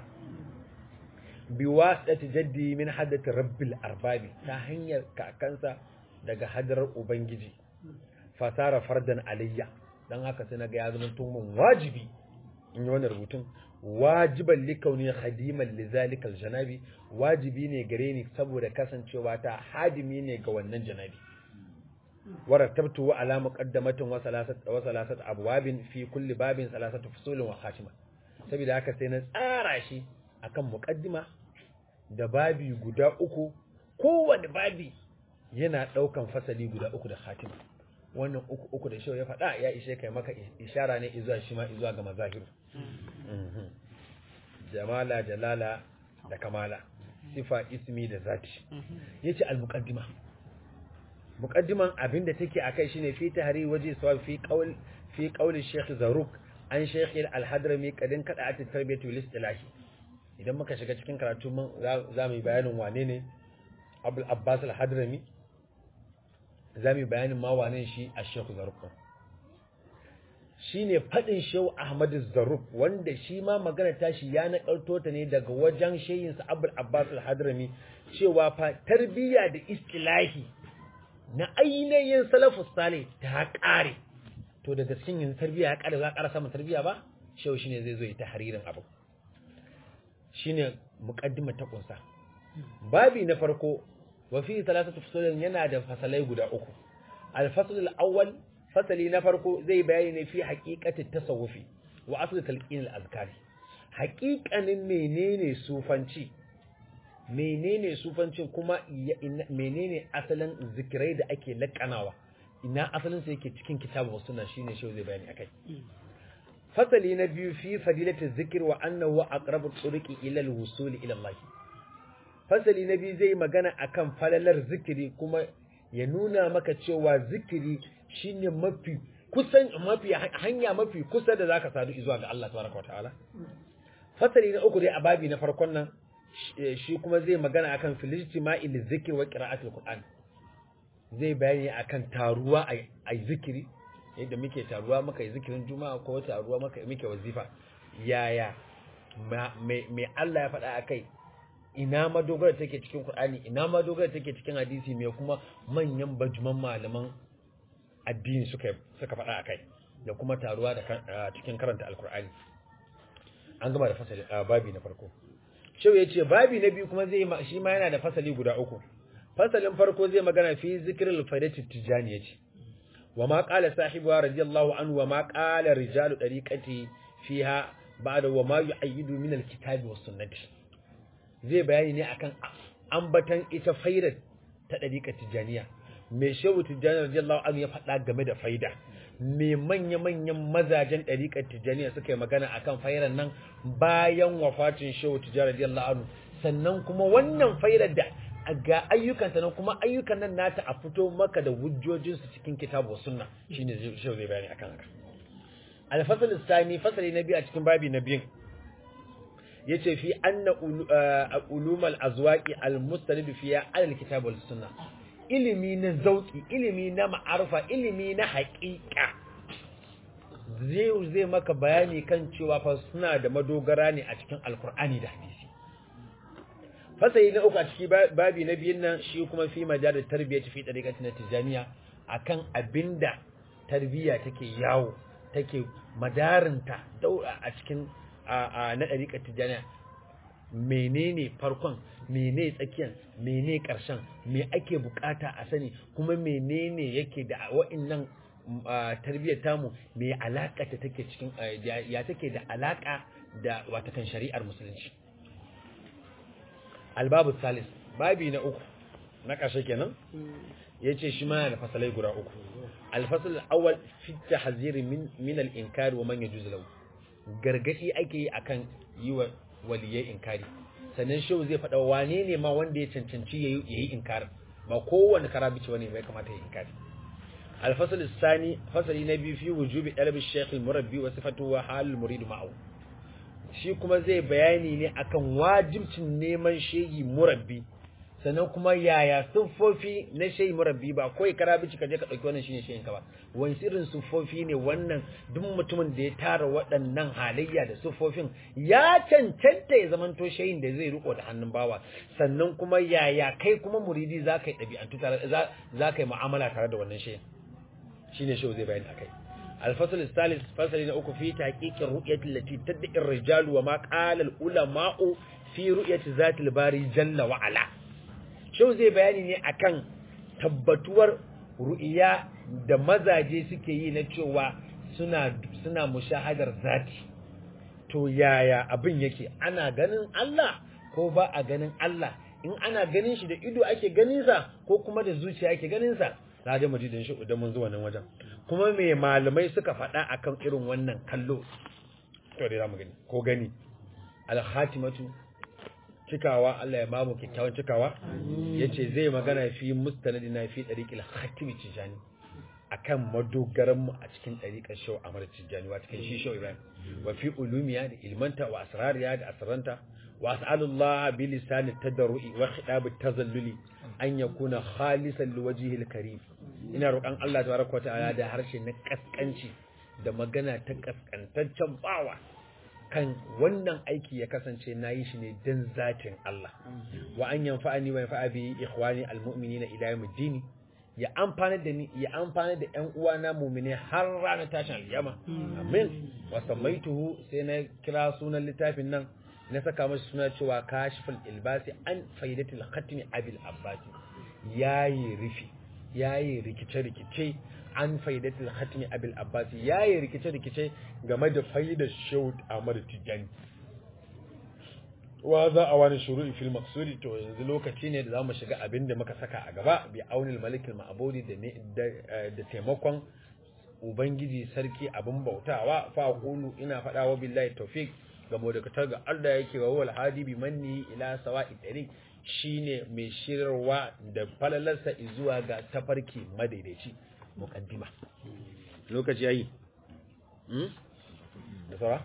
Speaker 1: biwasati jaddi min haddati rabbil arbabi ta hanyar kakansa daga hadarar ubangiji fasara fardan alayya dan haka sai naga ya zama tun wajibi in yi wannan rubutun wajiban likauni khadiman lizalikal janabi wajibi ne gare ni saboda kasancewa ta hadimi ne ga wannan janabi warattabtu ala muqaddamatin wa salasat wa salasat abwabin fi kulli babin salasatu fusulin wa khatima saboda haka sai na tsara shi akan muqaddima da babi guda uku kowane babi yana daukan fasali guda uku da khatima wannan uku uku da shehu ya faɗa ya ishe kai maka ishara ne izuwa shi ma izuwa ga mazahiru jamala jalala da kamala sifa ismi da zati yace al-muqaddima muqaddiman abinda take akai shine fi tahri waje sawab fi qaul fi qaul Sheikh Zaruk an Sheikh Al-Hadrami kadin kada at tarbiyatu lil istilahi idan muka shiga cikin karatu mun za mu yi bayanin wane ne Abdul Abbas Al-Hadrami za mu yi bayanin ma wane shi a Sheikh Zaruk shine fadin Sheikh Ahmad Zaruk wanda shi ma magana tashi ya nakalto ta ne daga wajen shehin sa Abdul Abbas Al-Hadrami cewa fa tarbiyya da istilahi na ainihin salafus sale ta ƙare to daga cikin yin tarbiyya ya ƙare za a ƙara samun tarbiyya ba shehu shine zai zo ya ta haririn abu shine muqaddima ta kunsa babi na farko wa fi thalathatu fusulin yana da fasalai guda uku al-fasl al-awwal fasali na farko zai bayani ne fi haqiqati tasawufi wa asl talqin al-azkari haqiqanin menene sufanci menene sufancin kuma menene asalin zikirai da ake lakanawa ina asalin sa yake cikin kitabu sunna shine shi zai bayani akai fasali na biyu fi fadilatu zikr wa annahu aqrabu turuqi ila al-wusul ila Allah fasali na biyu zai magana akan falalar zikiri kuma ya nuna maka cewa zikiri shine mafi kusan mafi hanya mafi kusa da zaka sadu zuwa ga Allah tabaraka wa ta'ala fasali na uku dai a babi na farkon nan shi kuma zai magana akan filijtima'i lizikr wa qira'atul qur'an zai bayani akan taruwa a zikiri yadda muke taruwa muka yi zikirin juma'a ko taruwa muka muke wazifa yaya me Allah ya faɗa akai ina madogara take cikin qur'ani ina madogara take cikin hadisi me kuma manyan bajuman malaman addini suka suka faɗa akai da kuma taruwa da cikin karanta alqur'ani an gama da fasali babi na farko Shehu ya ce babi na biyu kuma zai shi ma yana da fasali guda uku. Fasalin farko zai magana fi zikril faidati tijani yace. Wa ma qala sahibu radiyallahu anhu wa ma qala rijalu dariqati fiha ba'da wa ma yu'ayyidu min alkitabi was sunnati. Zai bayani ne akan ambatan ita faidar ta dariqat tijaniya. Me Shehu Tijani radiyallahu anhu ya faɗa game da faida. me manya-manyan mazajen ɗariƙar tijjaniya suka yi magana a kan fairar nan bayan wafatin shehu tijjani radiyallahu anhu sannan kuma wannan fairar da ga ayyukanta nan kuma ayyukan nan nata a fito maka da hujjojinsu cikin kitabu sunna shine shehu zai bayani akan haka alfasal sani fasali na biyu a cikin babi na biyun yace fi anna ulumul azwaqi almustanid fiya alal kitab wal sunna ilimi na zauki ilimi na ma'arfa ilimi na haƙiƙa zai zai maka bayani kan cewa fa suna da madogara ne a cikin alkur'ani da hadisi fasali na uku a ciki babi na biyun nan shi kuma fi majalar tarbiyya fi ɗariƙar na tijaniya akan abinda tarbiyya take yawo take madarinta daura a cikin na ɗariƙar tijaniya menene farkon mene tsakiyan mene ƙarshen me ake bukata a sani kuma menene yake da wa'innan tarbiyyar tamu me alaƙa ta take cikin ya take da alaƙa da watakan shari'ar musulunci albabu salis babi na uku na ƙarshe kenan ya ce shi ma da fasalai guda uku alfasal awal fi tahziri min min al-inkari wa man yajuz lahu gargadi ake yi akan yi wa waliyai inkari sannan shehu zai faɗa wane ne ma wanda ya cancanci yayi yayi inkari ba kowanne karabici wani bai kamata ya inkari الفصل الثاني فصل نبي في وجوب طلب الشيخ المربي وصفته وحال المريد معه shi kuma zai bayani ne akan wajibcin neman shehi murabbi sannan kuma yaya siffofi na shehi murabbi ba kawai karabici ka je ka dauki wannan shine shehin ka ba wani irin siffofi ne wannan duk mutumin da ya tara waɗannan halayya da siffofin ya cancanta ya zamanto shehin da zai riko da hannun bawa sannan kuma yaya kai kuma muridi za ka yi ɗabi'antu tare za ka yi mu'amala tare da wannan shehin shine shehu zai bayani akai الفصل الثالث فصل نأكو في تحقيق الرؤية التي تدعي الرجال وما قال العلماء في رؤية ذات الباري جل وعلا شو زي بياني ne akan tabbatuwar ru'iya da mazaje suke yi na cewa suna suna mushahadar zati to yaya abin yake ana ganin Allah ko ba a ganin Allah in ana ganin shi da ido ake ganin sa ko kuma da zuciya ake ganin sa za da mu ji da shi idan mun zuwa nan wajen kuma me malamai suka faɗa akan irin wannan kallo to dai zamu gani ko gani al-khatimatu cikawa Allah ya bamu kyakkyawan cikawa yace zai magana fi mustanadina fi dariqil khatimi tijani akan madogaran mu a cikin dariqar shaw amar tijani wa cikin shi shaw Ibrahim wa fi ulumiya da ilmanta wa asrariya da asranta wa as'alullah bi lisan tadarrui wa khitab tazalluli an yakuna khalisan liwajhil karim ina roƙon Allah tabaraka ta'ala da harshe na kaskanci da magana ta kaskantaccen bawa kan wannan aiki ya kasance nayi shi ne dan zatin Allah wa an yanfa'ani wa yanfa'a bi ikhwani almu'minina ila yawmiddin ya amfana da ni ya amfana da ƴan uwana mu'mine har ranar tashin alkiyama amin wa samaituhu sai na kira sunan littafin nan na saka masa suna cewa kashiful ilbasi an faidatul khatmi abil abbasi yayi rufi yayi rikice-rikice an faidatul khatmi abil abbasi yayi rikice-rikice game da faidar shaud Ahmad Tijani wa za a wani shuru'i fil maqsudi to yanzu lokaci ne da zamu shiga abin da muka saka a gaba bi aunil malikil ma'budi da da taimakon ubangiji sarki abin bautawa fa qulu ina fada wa billahi tawfiq ga modakatar ga Allah yake wa wal hadi bi manni ila sawa'i tariq shine mai shirarwa da falalarsa zuwa ga tafarki madaidaici mukaddima lokaci yayi hmm da saura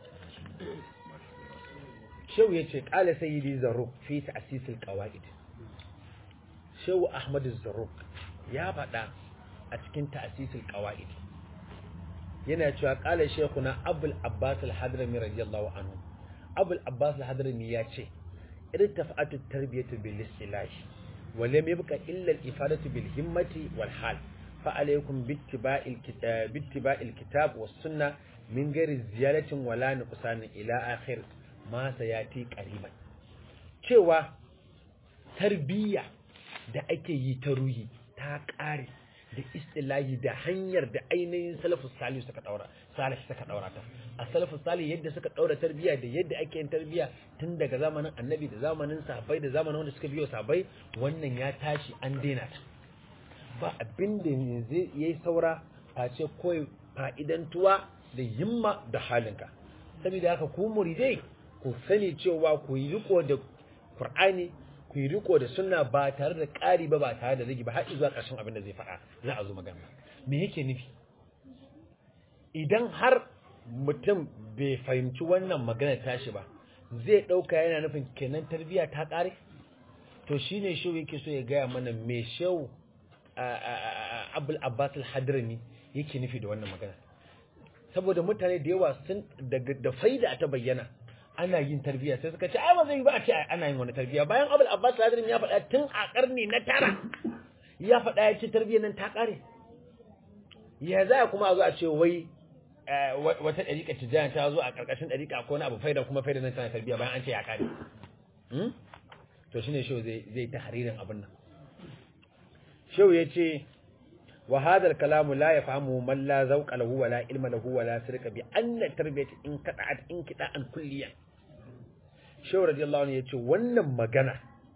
Speaker 1: shehu yace qala sayyidi zarruq fi ta'sis alqawaid shehu ahmad zarruq ya faɗa a cikin ta'sis alqawaid yana cewa qala shaykhuna abul abbas al-hadrami radiyallahu anhu abul abbas al-hadrami ya ce irtafa'at at-tarbiyatu bil istilah wa lam yabqa illa al-ifadatu bil himmati wal hal fa alaykum bittiba'il kitab bittiba'il kitab was sunnah min ghairi ziyaratin wala nuqsan ila akhir ma sayati qariban cewa tarbiyya da ake yi ta ruhi ta kare da istilahi da hanyar da ainihin salafus salih suka daura salih suka daura ta a salafus salih yadda suka daura tarbiyya da yadda ake yin tarbiyya tun daga zamanin annabi da zamanin sahabbai da zamanin wanda suka biyo sahabbai wannan ya tashi an daina ta ba abin da yanzu yayi saura face koyi fa'idantuwa da himma da halinka saboda haka ku muridai ku sani cewa ku yi riko da Qur'ani ku yi riko da sunna ba tare da ƙari ba ba tare da rigi ba har zuwa ƙarshen abin da zai faɗa za a zo magana me yake nufi idan har mutum bai fahimci wannan magana tashi ba zai dauka yana nufin kenan tarbiya ta kare to shine shehu yake so ya gaya mana me shehu abul abbas al-hadrami yake nufi da wannan magana saboda mutane da yawa sun da faida ta bayyana ana yin tarbiyya sai suka ce ai ba zai yi ba a ce ana yin wani tarbiyya bayan abul abbas al-hadrami ya faɗa tun a karni na tara ya faɗa ya ce tarbiyyar nan ta kare ya za kuma a zo a ce wai wata ɗariƙa tijjani ta zo a ƙarƙashin ɗariƙa ko wani abu faida kuma faida nan tana tarbiyya bayan an ce ya kare to shine shehu zai zai tahririn abin nan shehu yace wa hadha al-kalam la yafhamu man la zawqa lahu wa la ilma lahu wa la sirqa bi anna tarbiyati in qata'at in qita'an kulliyan shehu radiyallahu anhu yace wannan magana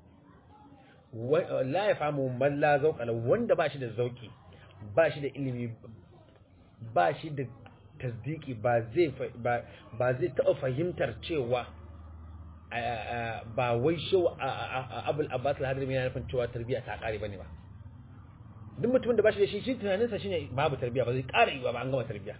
Speaker 1: la yafhamu man la zawqa lahu wanda ba shi da zauki ba shi da ilimi ba shi da tasdiki ba zai ba zai taɓa fahimtar cewa ba wai shau abul abbas al-hadrami yana nufin cewa tarbiyya ta kare bane ba duk mutumin da ba shi da shi shi tunaninsa shine babu tarbiyya ba zai kare yi ba an gama tarbiyya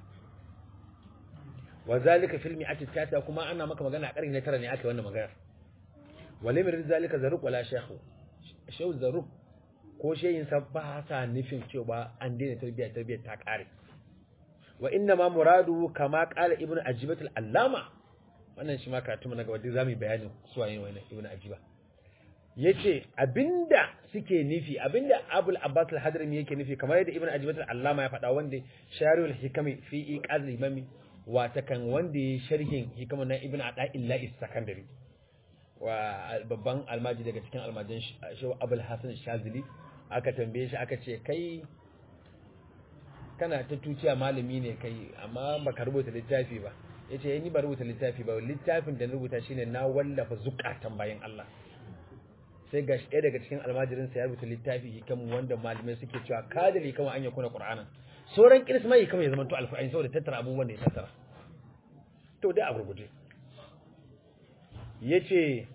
Speaker 1: wa zalika fil mi'ati tata kuma ana maka magana a karni na tara ne aka yi wannan magana wale mir zalika zaruk wala shaykhu shau zaruk ko shehin sa ba sa nufin cewa an daina tarbiyya tarbiyya ta kare wa inna ma muradu kama qala ibnu ajibat al-allama wannan shi ma karatu na gaba duk zamu bayanin su waye wannan ibnu ajiba yace abinda suke nufi abinda abul abbas al-hadrami yake nufi kamar yadda ibnu ajibat al-allama ya faɗa wanda sharihul hikami fi iqaz al-imami wata kan wanda ya sharhin hikama na ibnu adaillah is-sakandari wa babban almaji daga cikin almajan shi abul hasan shazili aka tambaye shi aka ce kai kana ta tuciya malami ne kai amma baka rubuta littafi ba yace ni ba rubuta littafi ba littafin da na rubuta shine na wallafa zukatan bayan Allah sai ga shi ɗaya daga cikin almajirin sa ya rubuta littafi hikamu wanda malamai suke cewa kadali kama an yakuna qur'ana sauran kirisma hikama ya zamanto alfa'in saboda tattara abubuwan da ya tattara to dai a gurguje yace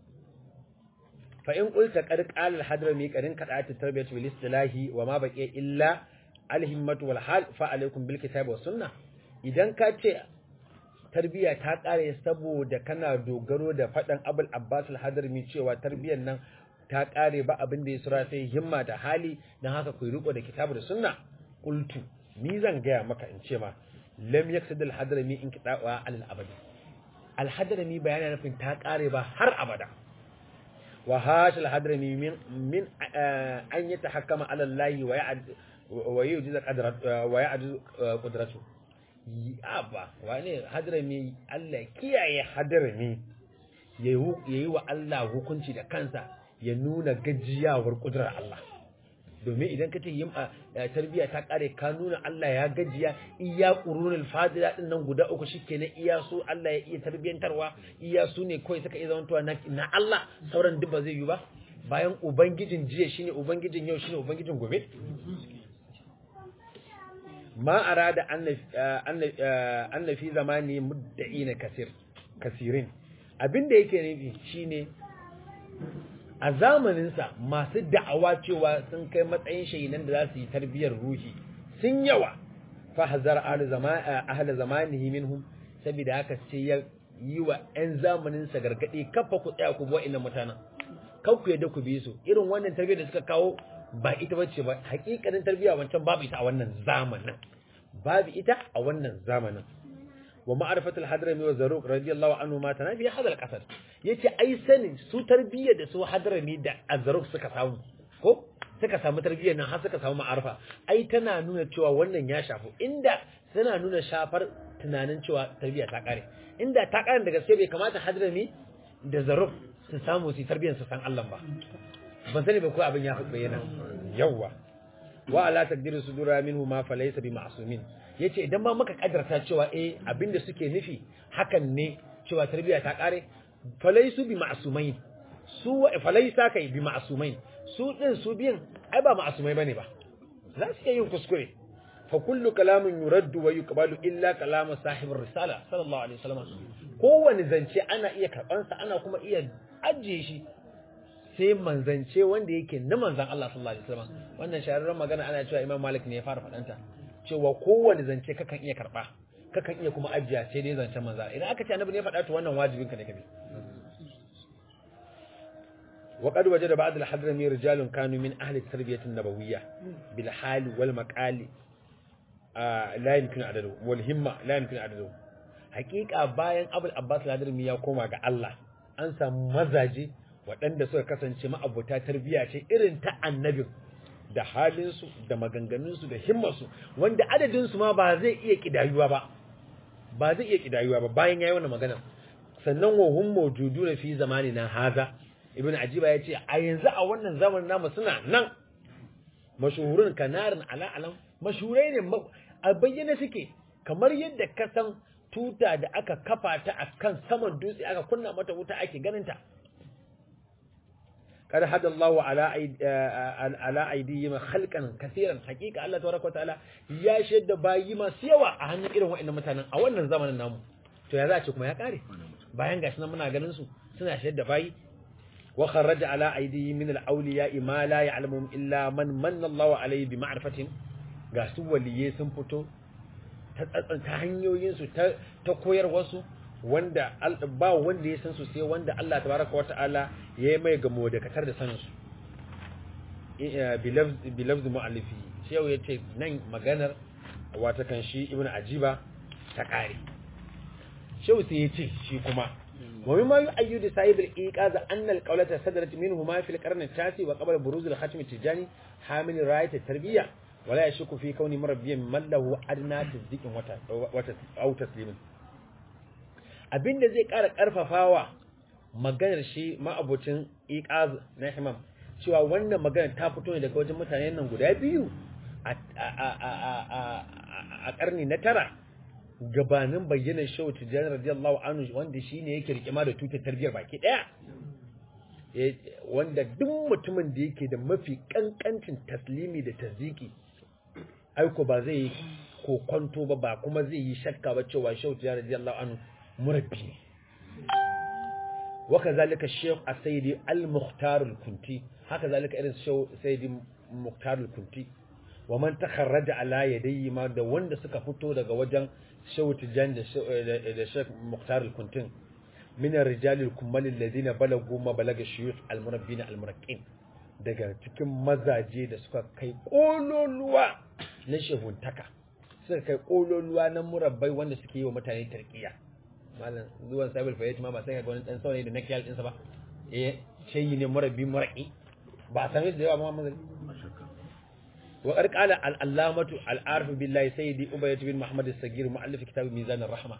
Speaker 1: fa in qulta qad qala al-hadrami qarin qada'at at-tarbiyah bil istilahi wa ma baqiya illa al-himmatu wal hal fa alaykum bil kitab was sunnah idan ka ce tarbiya ta kare saboda kana dogaro da fadan abul abbas al-hadrami cewa tarbiyyar nan ta kare ba abin da ya sura sai himma da hali dan haka ku riko da kitabu da sunna qultu ni zan gaya maka in ce ma lam yaksid al-hadrami in kidawa al-abadi al-hadrami bayana nufin ta kare ba har abada wa hash al-hadrami min min an yatahakkama ala Allah wa ya'ad wa yujiz qadrat wa ya'jiz qudratu ba wane hadrami Allah kiyaye hadrami yayi wa Allah hukunci da kansa ya nuna gajiyawar kudurar Allah domin idan ka ce yin tarbiyya ta kare ka nuna Allah ya gajiya iya qurunul fadila din nan guda uku shikenan iya su Allah ya iya tarbiyantarwa iya su ne kawai suka iya zamantowa na Allah sauran duk ba zai yi ba bayan ubangijin jiya shine ubangijin yau shine ubangijin gobe ma arada anna fi zamani mudda'ina kasir kasirin abinda yake nufi shine a zamaninsa masu da'awa cewa sun kai matsayin shayinan da za su yi tarbiyyar ruhi sun yawa fa hazar ahli zamanihi minhum saboda haka sai ya yi wa 'yan zamaninsa gargaɗi kafa ku tsaya ku bi wa'annan mutanen kan ku yadda ku bi su irin wannan tarbiyyar da suka kawo ba ita bace ba hakikanin tarbiyya wancan babu ita a wannan zamanin babu ita a wannan zamanin wa ma'arifatul hadrami wa zaruq radiyallahu anhu ma tana bi hadal qasad yace ai sanin su tarbiyyar da su hadrami da azruq suka samu ko suka samu tarbiyyar nan har suka samu ma'arifa ai tana nuna cewa wannan ya shafu inda tana nuna shafar tunanin cewa tarbiyya ta kare inda ta kare da gaske bai kamata hadrami da zaruq su samu su tarbiyyar su san Allah ba ban sani ba ko abin ya bayyana yawa wa ala taqdiru sudura minhu ma falaysa bi ma'sumin yace idan ma muka kadarta cewa eh abinda suke nufi hakan ne cewa tarbiya ta kare falaysu bi ma'sumain su falaysa kai bi ma'sumain su din su biyan ai ba ma'sumai bane ba za su iya yin kuskure fa kullu kalamin yuraddu wa yuqbalu illa kalamu sahibir risala sallallahu alaihi wasallam kowane zance ana iya karbansa ana kuma iya ajiye shi sai manzance wanda yake na manzan Allah sallallahu alaihi wasallam wannan shahararren magana ana cewa Imam Malik ne ya fara faɗanta cewa kowane zance kakan iya karba kakan iya kuma ajiya sai dai zancen manzan idan aka ce annabi ne ya faɗa to wannan wajibin ka ne kabi وقد وجد بعض الحضرمي رجال كانوا من أهل التربية النبوية بالحال والمقال آه لا يمكن عدده والهمة لا يمكن عدده حقيقة باين أبو العباس الحضرمي ya koma ga Allah an samu mazaje waɗanda suka kasance ma'abuta tarbiyya ce irin ta annabin da halinsu da maganganunsu da himmarsu wanda adadinsu ma ba zai iya kidayuwa ba ba zai iya kidayuwa ba bayan yayi wannan magana sannan wa hum mawjuduna fi zamanina haza ibn ajiba ya ce a yanzu a wannan zamanin namu suna nan mashuhurun kanarin ala alam mashurai ne a bayyane suke kamar yadda ka san tuta da aka kafa ta a kan saman dutse aka kunna mata wuta ake ganin ta kada hada Allah ala ala aidihim khalqan kaseeran hakika Allah tabaraka wa ta'ala ya shaida bayi masu yawa a hannun irin wa'annan mutanen a wannan zamanin namu to ya za a ce kuma ya kare bayan gashi nan muna ganin su suna shaida bayi وخرج على أيديهم من الأولياء ما لا يعلمهم إلا من من الله عليه بمعرفتهم ga su waliye sun fito ta hanyoyinsu ta koyar wasu wanda ba wanda ya san su sai wanda Allah tabaraka wa ta'ala ya yi mai gamo da katar da sanin su bilafzi mu'allifi shehu ya ce nan maganar wata kan shi ibn ajiba ta kare shehu sai ya ce shi kuma ومما يؤيد صاحب الإيقاظ أن القولة صدرت منهما في القرن التاسع وقبل بروز الختم التجاني حامل راية التربية ولا يشك في كون مربيا من له أدنى تصديق أو تسليم abin da zai ƙara ƙarfafawa maganar shi ma'abucin iqaz na himam cewa wannan magana ta fito ne daga wajen mutane nan guda biyu a ƙarni na tara gabanin bayyanar shehu tijjani radiyallahu anhu wanda shine yake rikima da tutar tarbiyar baki daya wanda duk mutumin da yake da mafi kankancin taslimi da tasdiki aiko ba zai yi kokonto ba ba kuma zai yi shakka ba cewa shehu tijjani radiyallahu anhu murabbi ne waka zalika shehu asayidi al-mukhtar al-kunti haka zalika irin shehu sayyidi mukhtar al-kunti wa man takharraja ala yadayhi ma da wanda suka fito daga wajen shehu tijjan da shek muktar al-kuntin min ar-rijal al-kummal alladhina balagu ma balaga shuyukh al-murabbin al-muraqqin daga cikin mazaje da suka kai kololuwa na shehuntaka suka kai kololuwa na murabbai wanda suke yi wa mutane tarkiya malam zuwan sabul fayyat ma ba sai ga wani dan saurayi da nakiyal ɗinsa ba eh shayi ne murabbi muraqi ba san da yawa ma mazali وقد قال العلامة العارف بالله سيدي أبيت بن محمد الصغير مؤلف كتاب ميزان الرحمة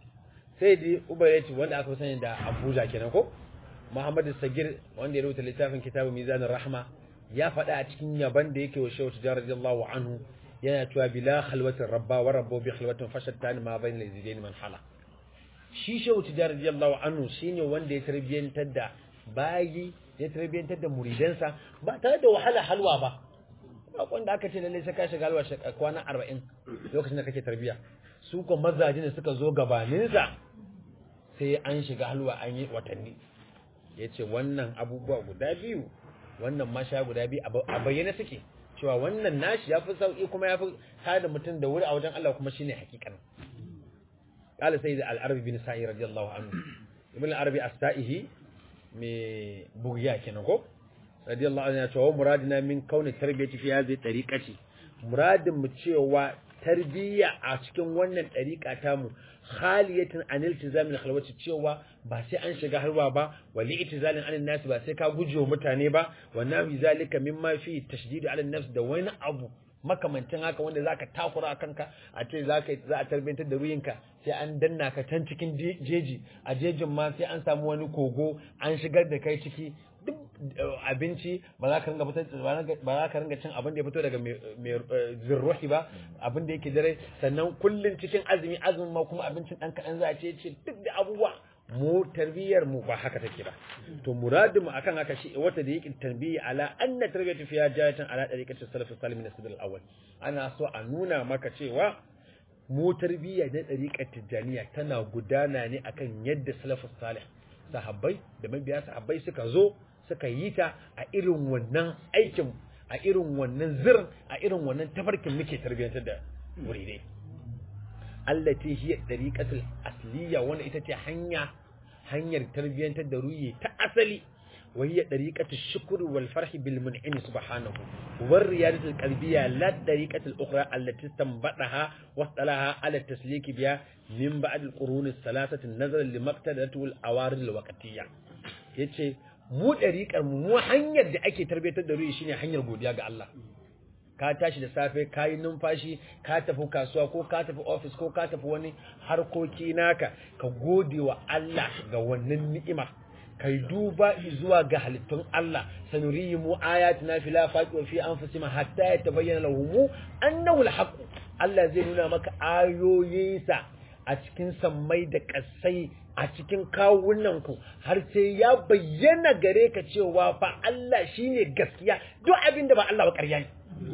Speaker 1: سيدي أبيت wanda aka sani da Abuja kenan ko Muhammad الصغير wanda ya rubuta littafin kitabu mizan rahma ya faɗa a cikin yaban da yake wa Shehu Tijjar radiyallahu anhu yana cewa bila khalwatin rabba wa rabbu bi khalwatin fashattani ma bayna lazidain man hala shi Shehu Tijjar radiyallahu anhu shine wanda ya tarbiyantar da bayi ya tarbiyantar da muridansa ba tare da wahala halwa ba bakon da aka ce lalle sai ka shiga alwa kwana 40 lokacin da kake tarbiya su ko mazaje ne suka zo gabanin sa sai an shiga halwa an yi watanni yace wannan abubuwa guda biyu wannan masha guda biyu a bayyana suke cewa wannan nashi yafi sauki kuma yafi tada mutum da wuri a wajen Allah kuma shine hakikanin qala sayyid al-arabi bin sa'i radiyallahu anhu ibn al-arabi as-sa'ihi me bugiya kenan ko radiyallahu anhu ya ce wa muradina min kauni tarbiyati fi hadhihi tariqati muradin mu cewa tarbiyya a cikin wannan tariqa ta mu khaliyatin an iltizam al khalwati cewa ba sai an shiga harwa ba wa li itizalin an nas ba sai ka guje wa mutane ba wa nawi zalika mimma fi tashdid ala nafs da wani abu makamancin haka wanda zaka takura kanka a ce zaka za a tarbiyantar da ruyinka sai an danna ka can cikin jeji a jejin ma sai an samu wani kogo an shigar da kai ciki duk abinci ba za ka ringa fitar ba za ka ringa cin abin da ya fito daga mai zirruhi ba abin da yake dare sannan kullun cikin azumi azumin ma kuma abincin dan kaɗan za a ce ce duk da abubuwa mu tarbiyyar mu ba haka take ba to muradin mu akan haka shi wata da yake tarbiyya ala anna tarbiyatu fiya jayatan ala dariqati salaf salih min as al-awwal ana so a nuna maka cewa mu tarbiyya na dariqat tijaniya tana gudana ne akan yadda salafus salih sahabbai da mabiya sahabbai suka zo suka yi ta a irin wannan aikin a irin wannan zirin a irin wannan tafarkin muke tarbiyyantar da muridai allati hiya dariqatul asliya wanda ita ce hanya hanyar tarbiyyantar da ruhi ta asali wa hiya dariqatu shukr wal farh bil mun'im subhanahu war riyadatu al qalbiyya la dariqatu al ukhra allati tanbadaha wa talaha ala tasliki biha min ba'd al qurun al thalathati nazara li maqtadatu al awarid al waqtiyya yace mu dariqar mu mu hanyar da ake tarbiyatar da ruhi shine hanyar godiya ga Allah ka tashi da safe ka yi numfashi ka tafi kasuwa ko ka tafi ofis ko ka tafi wani harkoki naka ka gode wa Allah ga wannan ni'ima kai duba zuwa ga halittun Allah sanuriyi mu ayatina fil afaqi wa fi anfusihim hatta yatabayyana lahum annahu alhaq Allah zai nuna maka ayoyinsa a cikin sammai da kasai a cikin kawunan ku har sai ya bayyana gare ka cewa fa Allah shine gaskiya duk abin da ba Allah ba ƙarya ne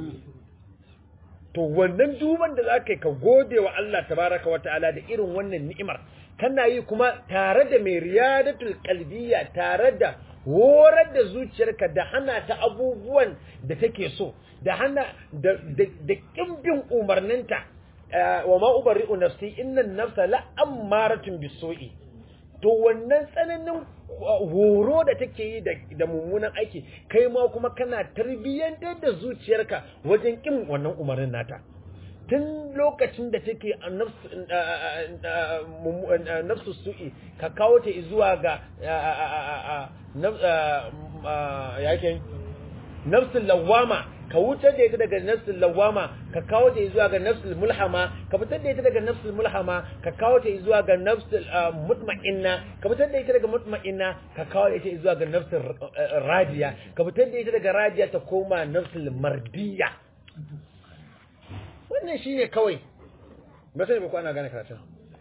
Speaker 1: to wannan duban da zaka yi ka gode wa Allah tabaraka wa ta'ala da irin wannan ni'imar kana yi kuma tare da mai riyadatul qalbiyya tare da horar da zuciyarka da hana ta abubuwan da take so da hana da da kimbin umarninta wa ma ubarri'u nafsi innan nafsa la ammaratun bisu'i to wannan tsananin horo da take yi da mummunan aiki kai ma kuma kana tarbiyyantar da zuciyarka wajen kin wannan umarnin nata tun lokacin da take nafsu su'i ka kawo ta zuwa ga yake nafsul lawama ka wutar da ita daga nafsul lawama ka kawo ta zuwa ga nafsul mulhama ka fitar da ita daga nafsul mulhama ka kawo ta zuwa ga nafsul mutma'inna ka fitar da ita daga mutma'inna ka kawo ta ita zuwa ga nafsul radiya ka fitar da ita daga radiya ta koma nafsul mardiya wannan shine kawai ba sai ba ko ana gane karatun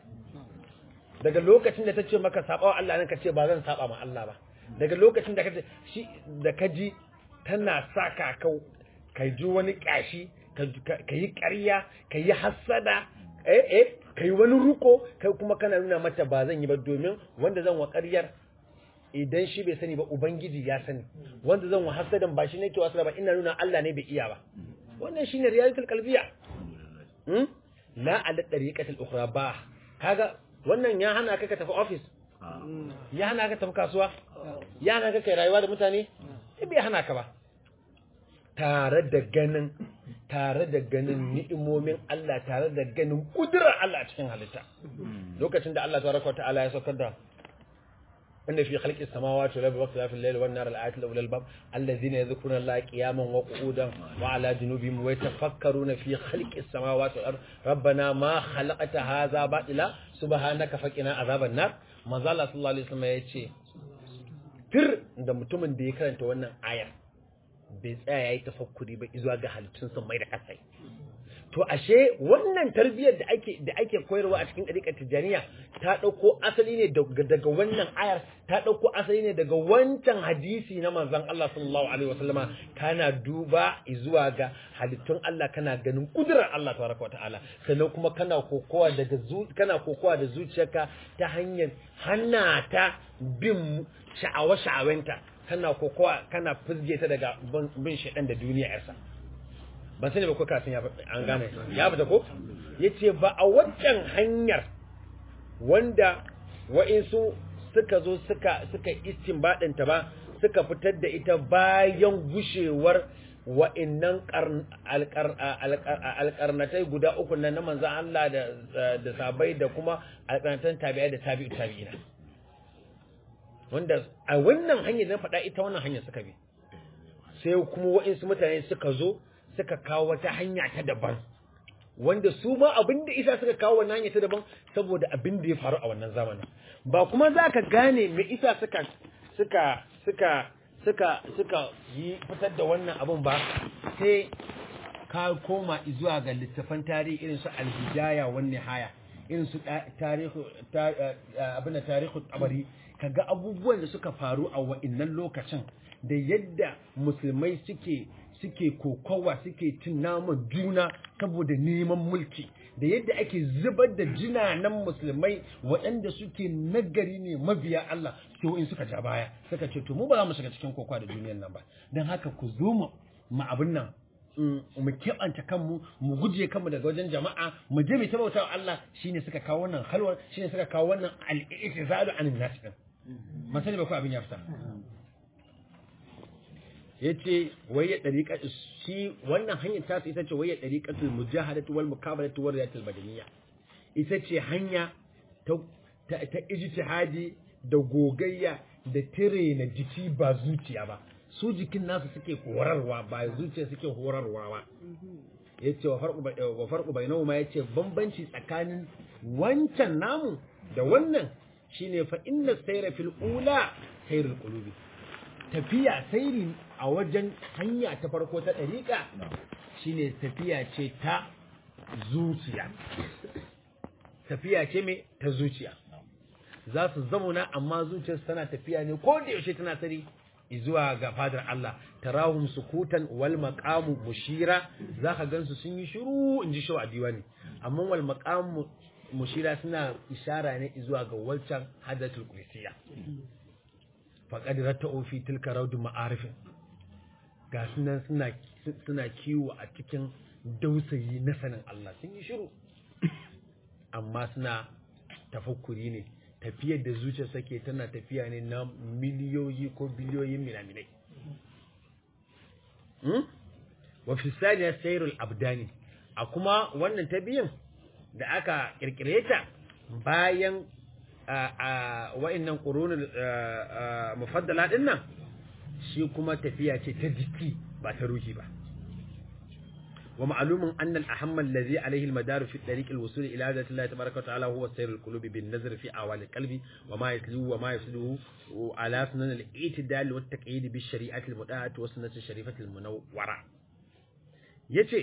Speaker 1: daga lokacin da ta ce maka saba wa Allah nan ka ce ba zan saba ma Allah ba daga lokacin da ka ce shi da ka ji tana saka kau ka ji wani ƙyashi ka yi ƙarya ka yi hassada eh eh ka yi wani ruko kai kuma kana nuna mata ba zan yi ba domin wanda zan wa ƙaryar idan shi bai sani ba ubangiji ya sani wanda zan wa hassadan ba shi ne ke wasu ba ina nuna Allah ne bai iya ba wannan shine realitul qalbiya hmm la ala tariqatil ukhra ba kaga wannan ya hana ka ka tafi office ya hana ka tafi kasuwa ya hana ka kai rayuwa da mutane bai hana ka ba tare da ganin tare da ganin ni'imomin Allah tare da ganin kudurar Allah a cikin halitta lokacin da Allah tabaraka ta'ala ya saukar da inna fi khalqis samawati wal ardi wa ikhtilafil layli wan nahari laayatin ulil albab alladhina yadhkuruna Allaha qiyaman wa qu'udan wa 'ala junubihim wa yatafakkaruna fi khalqis samawati wal ardi rabbana ma khalaqta hadha batila subhanaka faqina azaban nar manzo Allah sallallahu alaihi wasallam yace fir da mutumin da ya karanta wannan ayar bai tsaya ya yi tafakkuri ba izuwa ga halittun sun mai da kasai to ashe wannan tarbiyyar da ake da ake koyarwa a cikin ɗariƙar tijjaniya ta ɗauko asali ne daga wannan ayar ta ɗauko asali ne daga wancan hadisi na manzon Allah sallallahu alaihi wasallama kana duba zuwa ga halittun Allah kana ganin kudurar Allah tabaraka wataala sannan kuma kana kokowa daga kana kokowa da zuciyarka ta hanyar hana ta bin sha'awa sha'awenta kana kokowa kana fizge ta daga bin shaɗan da duniya yarsa ban sani ba ko kafin an gane ya fita ko yace ba a waccan hanyar wanda wa'insu suka zo suka suka istinbadin ta ba suka fitar da ita bayan gushewar wa'innan alƙarnatai guda uku nan na manzan Allah da sabai da kuma alƙarnatan tabi'ai da tabi'u tabi'ina wanda a wannan hanyar da na faɗa ita wannan hanyar suka bi sai kuma wa'insu mutane suka zo suka kawo wata hanya ta daban wanda su ma abin da isa suka kawo wannan hanya ta daban saboda abin da ya faru a wannan zamanin ba kuma za ka gane me isa suka suka suka suka suka yi fitar da wannan abin ba sai ka koma zuwa ga littafan tarihi irin su alhidaya wan nihaya irin su tarihu abin da tarihu tabari kaga abubuwan da suka faru a wa'innan lokacin da yadda musulmai suke suke kokowa suke cin naman juna saboda neman mulki da yadda ake zubar da jinanan musulmai waɗanda suke nagari ne mabiya Allah to in suka ja baya suka ce to mu ba za mu shiga cikin kokowa da duniyar nan ba don haka ku zo mu mu abin nan mu keɓanta kanmu mu guje kanmu daga wajen jama'a mu je mu ta bauta Allah shine suka kawo wannan halwar shine suka kawo wannan al-i'tizalu anin nas din masani ba ko abin ya fita
Speaker 2: yace wai ya dariqa shi wannan hanyar ta ita ce wai ya dariqatul mujahadatu wal mukabalatu wal riyatul badaniyya ita ce hanya ta ta, ta ijtihadi da gogayya da tire na jiki ba zuciya ba su jikin nasu suke horarwa ba zuciya suke horarwa ba yace wa farqu wa farqu bainahuma yace bambanci tsakanin wancan namu da wannan shine fa inna sayra fil ula sayrul qulubi tafiya sairi a wajen hanya ta farko ta dariqa shine tafiya ce ta zuciya tafiya ce me ta zuciya za su zamuna amma zuciyarsu tana tafiya ne ko da yaushe tana tari zuwa ga fadar Allah tarahum sukutan wal maqamu mushira zaka gansu sun yi shiru inji shawa diwani amma wal maqamu mushira suna ishara ne zuwa ga walcan hadatul kursiya faqad rata'u fi tilka rawd ma'arif ga sunan suna suna kiwo a cikin dausayi na sanin Allah sun yi shiru amma suna tafakkuri ne tafiyar da zuciya sake tana tafiya ne na miliyoyi ko biliyoyin minaminai wa fi saniya sayrul abdani a kuma wannan ta biyan da aka kirkire ta bayan wa'annan qurunul mufaddala din nan shi kuma tafiya ce ta jiki ba ta ruhi ba ومعلوم أن الأهم الذي عليه المدار في طريق الوصول إلى ذات الله تبارك وتعالى هو سير القلوب بالنظر في أعوال القلب وما يتلوه وما يفسده على سنن الاعتدال والتقييد بالشريعة المتاعة والسنة الشريفة المنورة yace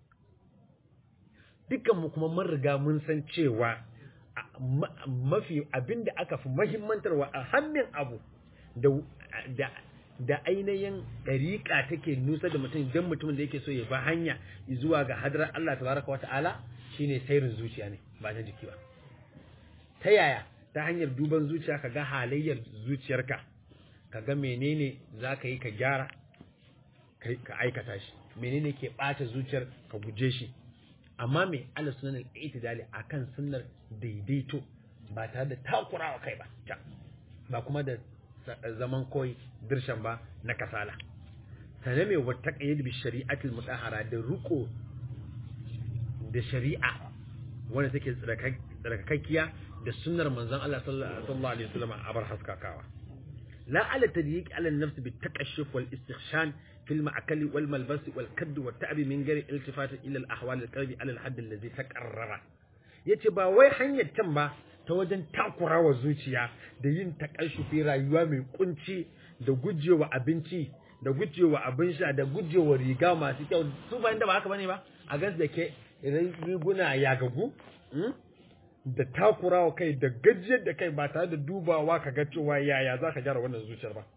Speaker 2: dukkan mu kuma mun riga mun san cewa mafi abinda aka fi muhimmantarwa a hannun abu da da ainihin ɗariƙa take nusa da mutum don mutumin da yake so ya ba hanya zuwa ga hadarar Allah tabaraka wa ta'ala shine sairin zuciya ne ba na jiki ba ta yaya ta hanyar duban zuciya ka ga halayyar zuciyarka ka ga menene za ka yi ka gyara ka aikata shi menene ke ɓata zuciyar ka guje shi amma me ala sunan al-i'tidali akan sunnar daidaito ba tare da takurawa kai ba ba kuma da zaman koyi dirshan ba na kasala sane mai wata ƙayyar bi shari'atul mutahara da riko da shari'a wanda take tsarkakakkiya da sunnar manzon Allah sallallahu alaihi wasallam a bar haskakawa la ala tadyiq ala an-nafs bi taqashshuf wal istikhshan في المأكل والملبس والكد والتعب من غير التفات إلى الأحوال القلب على الحد الذي تقرر yace ba wai hanyar can ba ta wajen takurawa zuciya da yin takashufi rayuwa mai kunci da gujewa abinci da gujewa abin sha da gujewa riga masu kyau su ba inda ba haka bane ba a gas da ke riguna ya gagu da takurawa kai da gajiyar da kai ba tare da dubawa ka ga cewa yaya za ka gyara wannan zuciyar ba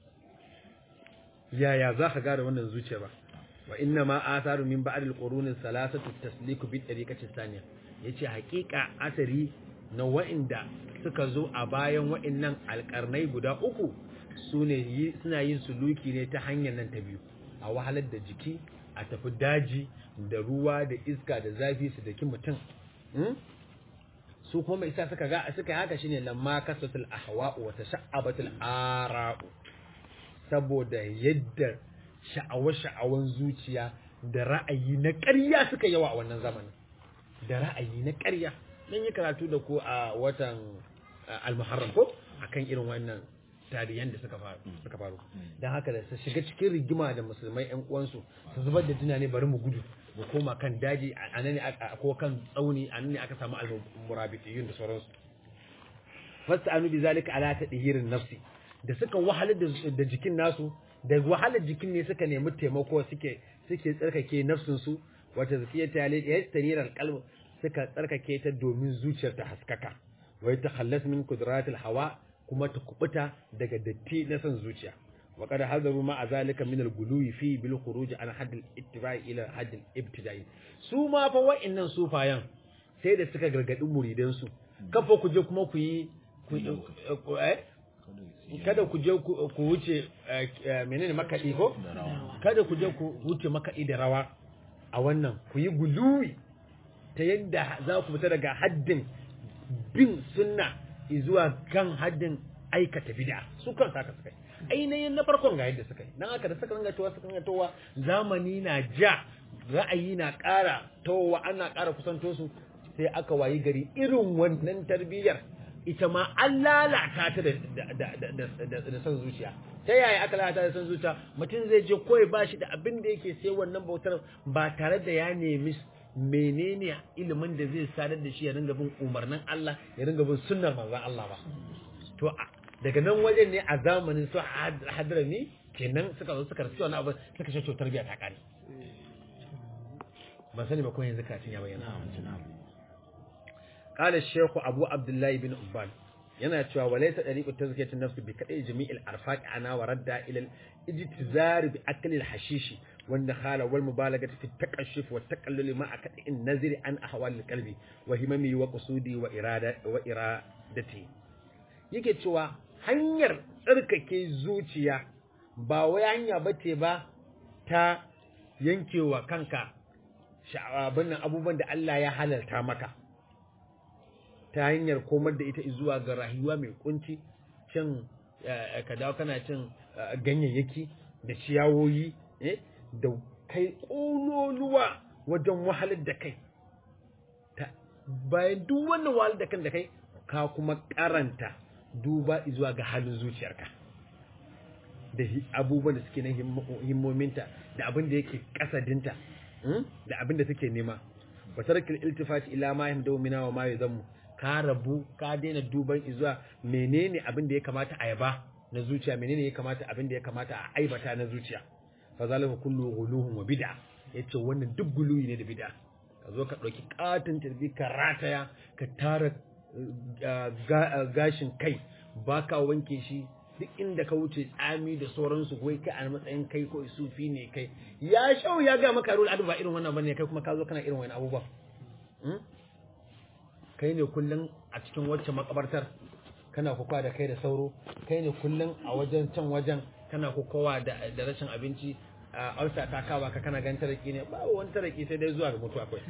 Speaker 2: yaya za ka gyara wannan zuciyar ba wa inna ma atharu min ba'd al-qurun salasatu tasliku bi tariqati thaniya yace hakika asari na wa'inda suka zo a bayan wa'innan alƙarnai guda uku su ne suna yin suluki ne ta hanyar nan ta biyu a wahalar da jiki a tafi daji da ruwa da iska da zafi su daki mutum su kuma mai isa suka ga suka haka shine lamma kasatul ahwa'u wa tasha'abatul ara'u saboda yadda sha'awa-sha'awan zuciya da ra'ayi na ƙarya suka yawa a wannan zamanin da ra'ayi na ƙarya dan yi karatu da ku a watan al-muharram ko akan irin wannan tarihan da suka faru suka faru dan haka da su shiga cikin rigima da musulmai ƴan uwansu su zubar da tunani bari mu gudu mu koma kan daji a nan ne ko kan tsauni a nan ne aka samu al-murabitiyun da sauransu fasta'anu bi zalika ala tadhirin nafsi da suka wahalar da jikin nasu da wahalar jikin ne suka nemi taimako suke suke tsarkake nafsin su wata zakiyata ya yastanira alqalb suka tsarkake ta domin zuciyar ta haskaka wai ta khallas min qudratil hawa kuma ta kubuta daga datti na san zuciya wa qad hadaru ma azalika min al-guluwi fi bil khuruj an hadd al-ittiba'i ila hadd al-ibtida'i su ma fa wa'annan sufayan sai da suka gargadi muridan su kafa ku je kuma ku yi kada ku je ku wuce menene makaɗi ko kada ku je ku wuce makaɗi da rawa a wannan ku yi guluwi ta yadda za ku fita daga haddin bin sunna zuwa kan haddin aikata bid'a su kan saka sukai ainihin na farkon ga yadda suka yi dan haka da suka ringa towa suka ringa towa zamani na ja ra'ayi na ƙara towa ana ƙara kusanto su sai aka wayi gari irin wannan tarbiyyar ita ma an lalata ta da son zuciya ta yaya aka lalata da son zuciya mutum zai je koyi ba shi da abin da yake sai wannan bautar ba tare da ya nemi menene ilimin da zai sadar da shi ya ringa bin umarnin Allah ya ringa bin sunnar manzon Allah ba to daga nan wajen ne a zamanin su hadrami kenan suka zo suka rasu wani abu suka ce to tarbiyya ta kare ban sani ba ko yanzu katin ya bayyana قال الشيخ أبو عبد الله بن أبان yana cewa walaysa dariqu tazkiyati nafsi bi kadai jami'il arfaq ana wa radda ila al-ijtizar bi akli al-hashish wan nakhala wal mubalaghati fi at-taqashshuf wa at-taqallul ma akadi an-nazri an ahwal al-qalbi wa himami wa qusudi wa irada wa iradati yake cewa hanyar tsarkake zuciya ba wai hanya bace ba ta yankewa kanka sha'abin abubuwan da Allah ya halalta maka ta hanyar komar da ita zuwa ga rayuwa mai kunci cin ka dawo kana cin ganyayyaki da ciyawoyi da kai ƙololuwa wajen wahalar da kai bayan duk wannan wahalar da kan da kai ka kuma karanta duba zuwa ga halin zuciyarka da abubuwan da suke na himmominta da abin da yake kasadinta da abin da take nema wa tarkil iltifati ila ma yamdu mina wa ma yazammu ka rabu ka daina duban zuwa menene abin da ya kamata a yaba na zuciya menene ya kamata abin da ya kamata a aibata na zuciya fa zalika kullu ghuluhum wa bid'a yace wannan duk guluyi ne da bid'a ka zo ka dauki katin tarbi ka rataya ka tara gashin kai baka wanke shi duk inda ka wuce tsami da sauransu wai kai a matsayin kai ko sufi ne kai ya shau ya ga maka rul adu ba irin wannan bane kai kuma ka zo kana irin wani abubuwa kai ne kullum a cikin wacce makabartar kana kuka da kai da sauro kai ne kullum a wajen can wajen kana kukawa da da rashin abinci a ulcer ta kawa ka kana gan taraki ne ba wani taraki sai dai zuwa ga mutuwa kai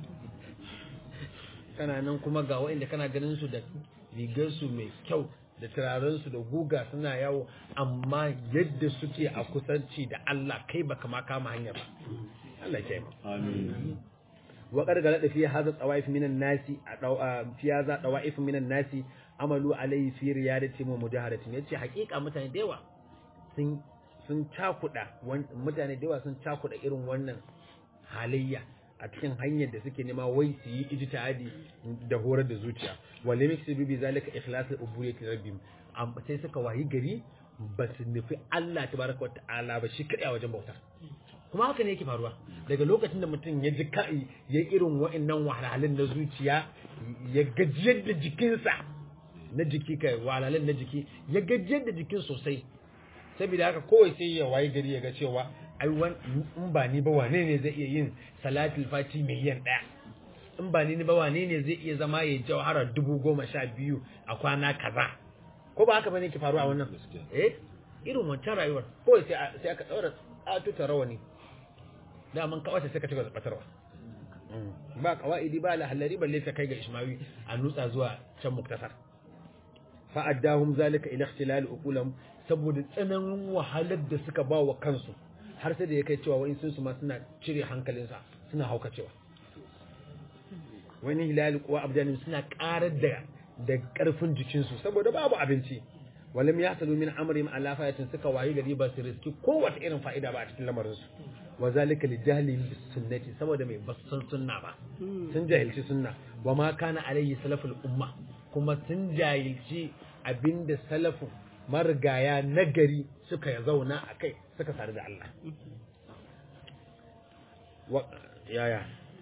Speaker 2: kana nan kuma ga wa'inda kana ganin su da rigar su mai kyau da turaren su da guga suna yawo amma yadda suke a kusanci da Allah kai baka ma kama hanya ba Allah ya kiyaye amin وقد غلط في هذا الطوائف من الناس في هذا طوائف من الناس عملوا عليه في ريادتهم ومجاهدتهم yace hakika mutane da yawa sun sun cakuda mutane da yawa sun cakuda irin wannan halayya a cikin hanyar da suke nema wai su yi ijtihadi da horar da zuciya wale mix bi zalika ikhlasul ubudiyyati rabbim sai suka wayi gari ba su nufi Allah tabaraka wa ta'ala ba shi kadai a wajen bauta kuma haka ne yake faruwa daga lokacin da mutum ya ji kai ya irin wa'annan wahalhalun na zuciya ya gajiyar da jikinsa na jiki kai wahalhalun na jiki ya gajiyar da jikin sosai saboda haka kawai sai ya waye gari ya ga cewa ai in ba ni ba wane ne zai iya yin salatul fati miliyan ɗaya in ba ni ba wane ne zai iya zama ya jawhara dubu goma sha biyu a kwana kaza ko ba haka bane ke faruwa wannan eh irin wancan rayuwar kawai sai aka ɗaura atuta rawani daman kawata sai ka ci batarwa ba kawaidi ba lahallari balle ta kai ga ishmawi a nutsa zuwa can muktasar fa addahum zalika ila ikhtilal uqulam saboda tsananin wahalar da suka ba wa kansu har sai da ya kai cewa wa'in sun su ma suna cire hankalinsa suna haukacewa wani hilal kuwa abdanin suna karar da da karfin jikinsu saboda babu abinci walam yahsalu min amrihim ala fayatin suka wayi gari ba su riski kowace irin fa'ida ba a cikin lamarin su wa zalika li jahli bis sunnati saboda mai basan sunna ba sun jahilci sunna wa ma kana alayhi salaful umma kuma sun jahilci abinda salafu marigaya nagari suka zauna a kai suka sadu da Allah yaya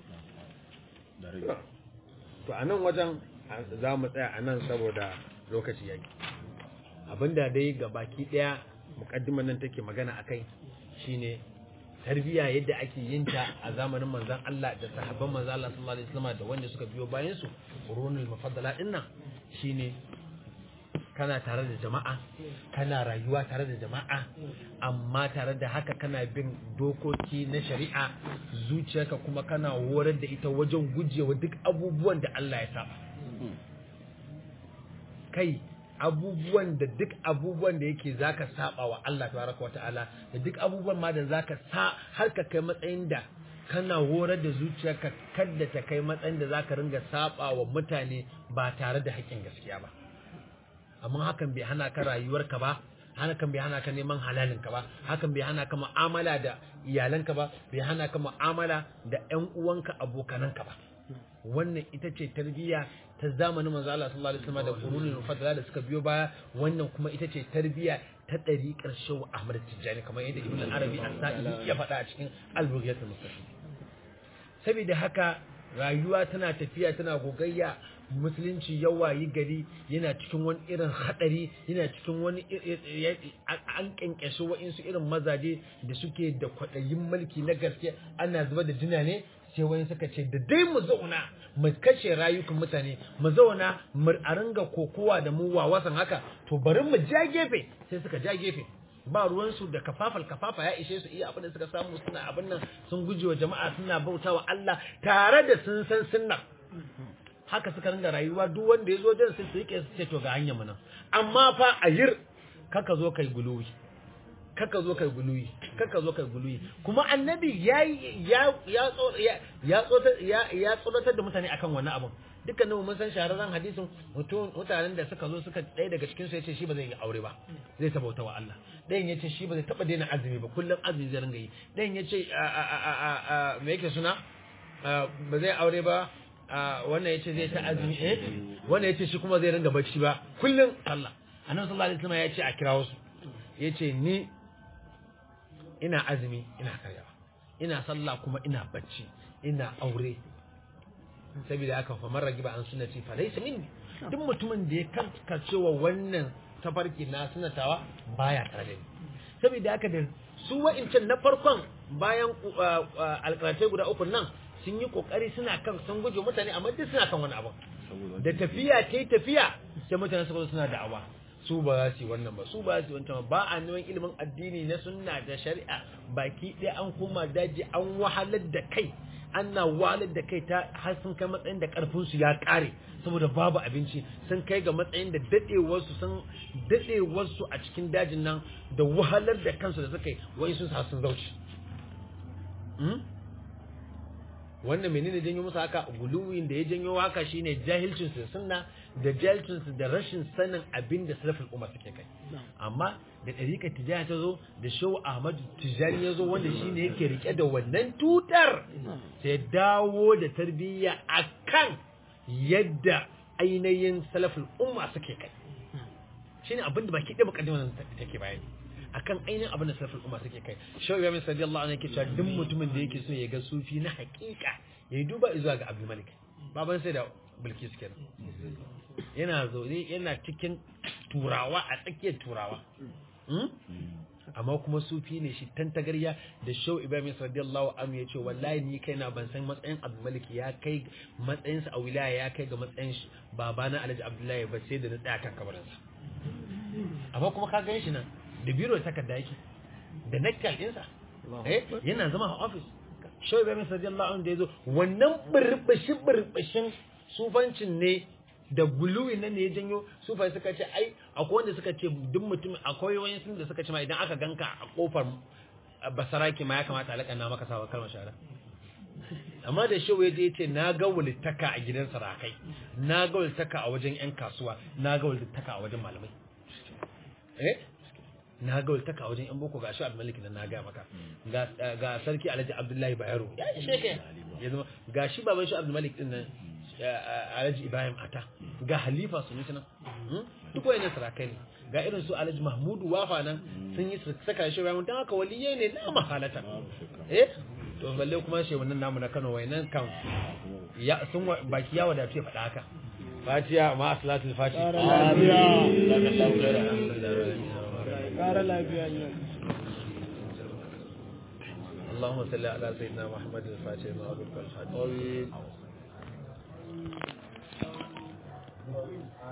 Speaker 2: to a nan wajen za mu tsaya a nan saboda lokaci yaki abinda dai ga baki daya mukaddimar nan take magana akai shine tarbiya yadda ake yin ta a zamanin manzon Allah da sahabban manzon Allah sallallahu alaihi wasallam da wanda suka biyo bayan su qurunul mufaddala dinnan shine kana tare da jama'a kana rayuwa tare da jama'a amma tare da haka kana bin dokoki na shari'a zuciyarka kuma kana horar da ita wajen gujewa duk abubuwan da Allah ya saba kai abubuwan da duk abubuwan da yake zaka saba wa Allah tabaraka wata'ala da duk abubuwan ma da zaka sa har ka kai matsayin da kana horar da zuciyarka kadda ta kai matsayin da zaka ringa saba wa mutane ba tare da haƙƙin gaskiya ba amma hakan bai hana ka rayuwarka ba hakan bai hana ka neman halalinka ba hakan bai hana ka mu'amala da iyalanka ba bai hana ka mu'amala da ƴan uwanka abokananka ba wannan ita ce tarbiyya ta zamanin manzo Allah sallallahu alaihi wasallam da qurunul mufaddala da suka biyo baya wannan kuma ita ce tarbiyya ta ɗariƙar Shehu Ahmad Tijjani kamar yadda Ibn Arabi As-Sa'idi ya faɗa a cikin Al-Bughiyatul Mustaqim saboda haka rayuwa tana tafiya tana gogayya musulunci ya wayi gari yana cikin wani irin hadari yana cikin wani an kyankyashe wa'insu irin mazaje da suke da kwaɗayin mulki na gaske ana zuba da jina ne sai wani suka ce da dai mu zauna mu kashe rayukan mutane mu zauna mu a ringa kokowa da mu wawasan haka to bari mu ja gefe sai suka ja gefe ba ruwansu da kafafal kafafa ya ishe su iya abin da suka samu suna abin nan sun guje wa jama'a suna bautawa Allah tare da sun san sunna haka suka ringa rayuwa duk wanda ya zo jan sai su yake su ce to ga hanyar mu nan amma fa a yir kaka zo kai guluwi kaka zo kai guluwi kaka zo kai guluwi kuma annabi ya ya ya ya ya ya tsoratar da mutane akan wannan abun dukkanin mun san shahararren hadisin mutanen da suka zo suka ɗaya daga cikin su yace shi ba zai yi aure ba zai sabauta wa Allah ɗayan yace shi ba zai taba daina azumi ba kullum azumi zai ringa yi ɗayan yace me yake suna ba zai aure ba wannan yace zai ta azumi eh wannan yace shi kuma zai ringa bacci ba kullum Allah annabi sallallahu alaihi wasallam yace a kirawo su yace ni ina azumi ina karyawa ina sallah kuma ina bacci ina aure saboda haka fa man ragiba an sunnati fa laysa minni duk mutumin da ya karkacewa wannan tafarki na sunatawa baya tare da ni saboda haka da su wa'incan na farkon bayan alƙalatai guda uku nan sun yi kokari suna kan sun guje mutane amma duk suna kan wani abu da tafiya ta yi tafiya sai mutane suka zo suna da'awa su ba za su yi wannan ba su ba za su yi wancan ba a neman ilimin addini na sunna da shari'a baki ɗaya an koma daji an wahalar da kai ana wahalar da kai ta har sun kai matsayin da karfin su ya kare saboda babu abinci sun kai ga matsayin da dadewar su sun dadewar su a cikin dajin nan da wahalar da kansu da suka yi wai sun sa sun zauci wannan menene janyo musu haka guluwin da ya janyo haka shine jahilcin su sunna da jahilcin su da rashin sanin abin da salafin umma suke kai amma da ɗariƙa tijani ta zo da shehu ahmad tijani ya zo wanda shine yake rike da wannan tutar sai dawo da tarbiyya akan yadda ainihin salafin umma suke kai shine abin da baki ɗaya mukaddimar take bayani akan ainihin abin da sarfin umar suke kai shau ya min sadiyallahu anhu yake cewa duk mutumin da yake so ya ga sufi na hakika ya yi duba zuwa ga abdul malik baban sai da bilkis kenan yana zaune yana cikin turawa a tsakiyar turawa amma kuma sufi ne shi tantagarya da shau ibrahim radiyallahu anhu ya ce wallahi ni kaina ban san matsayin abdul malik ya kai matsayinsa a wilaya ya kai ga matsayin babana alhaji abdullahi ba sai da na tsaya kan kabarinsa amma kuma ka gan shi nan da biro da takarda yake da nakal ɗinsa eh yana zama a ofis shawai bai masa radiyallahu anhu da yazo wannan birbishin birbishin sufancin ne da guluwi nan ne ya janyo sufai suka ce ai akwai wanda suka ce duk mutum akwai wani sun da suka ce ma idan aka ganka a kofar basaraki ma ya kamata alaka na maka sawa kalmar shara amma da shehu ya je ya ce na ga wulitaka a gidan sarakai na ga wulitaka a wajen yan kasuwa na ga wulitaka a wajen malamai eh na ga waltaka wajen yan boko ga shi abdulmalik nan na ga maka ga sarki alhaji abdullahi bayero ya ishe ka ya zama ga shi baban shi abdulmalik din nan alhaji ibrahim ata ga halifa su nan duk wayannan sarakai ne ga irin su alhaji mahmudu wafa nan sun yi saka shi ibrahim dan haka waliye ne na mahalata eh to balle kuma shi wannan namu na Kano wayannan kan ya sun baki ya wadatu ya faɗa haka Fatiha ma salatul fatiha
Speaker 3: ƙara lafiya ne
Speaker 2: اللهم صل على سيدنا محمد الفاتح ما أبوك الخاتم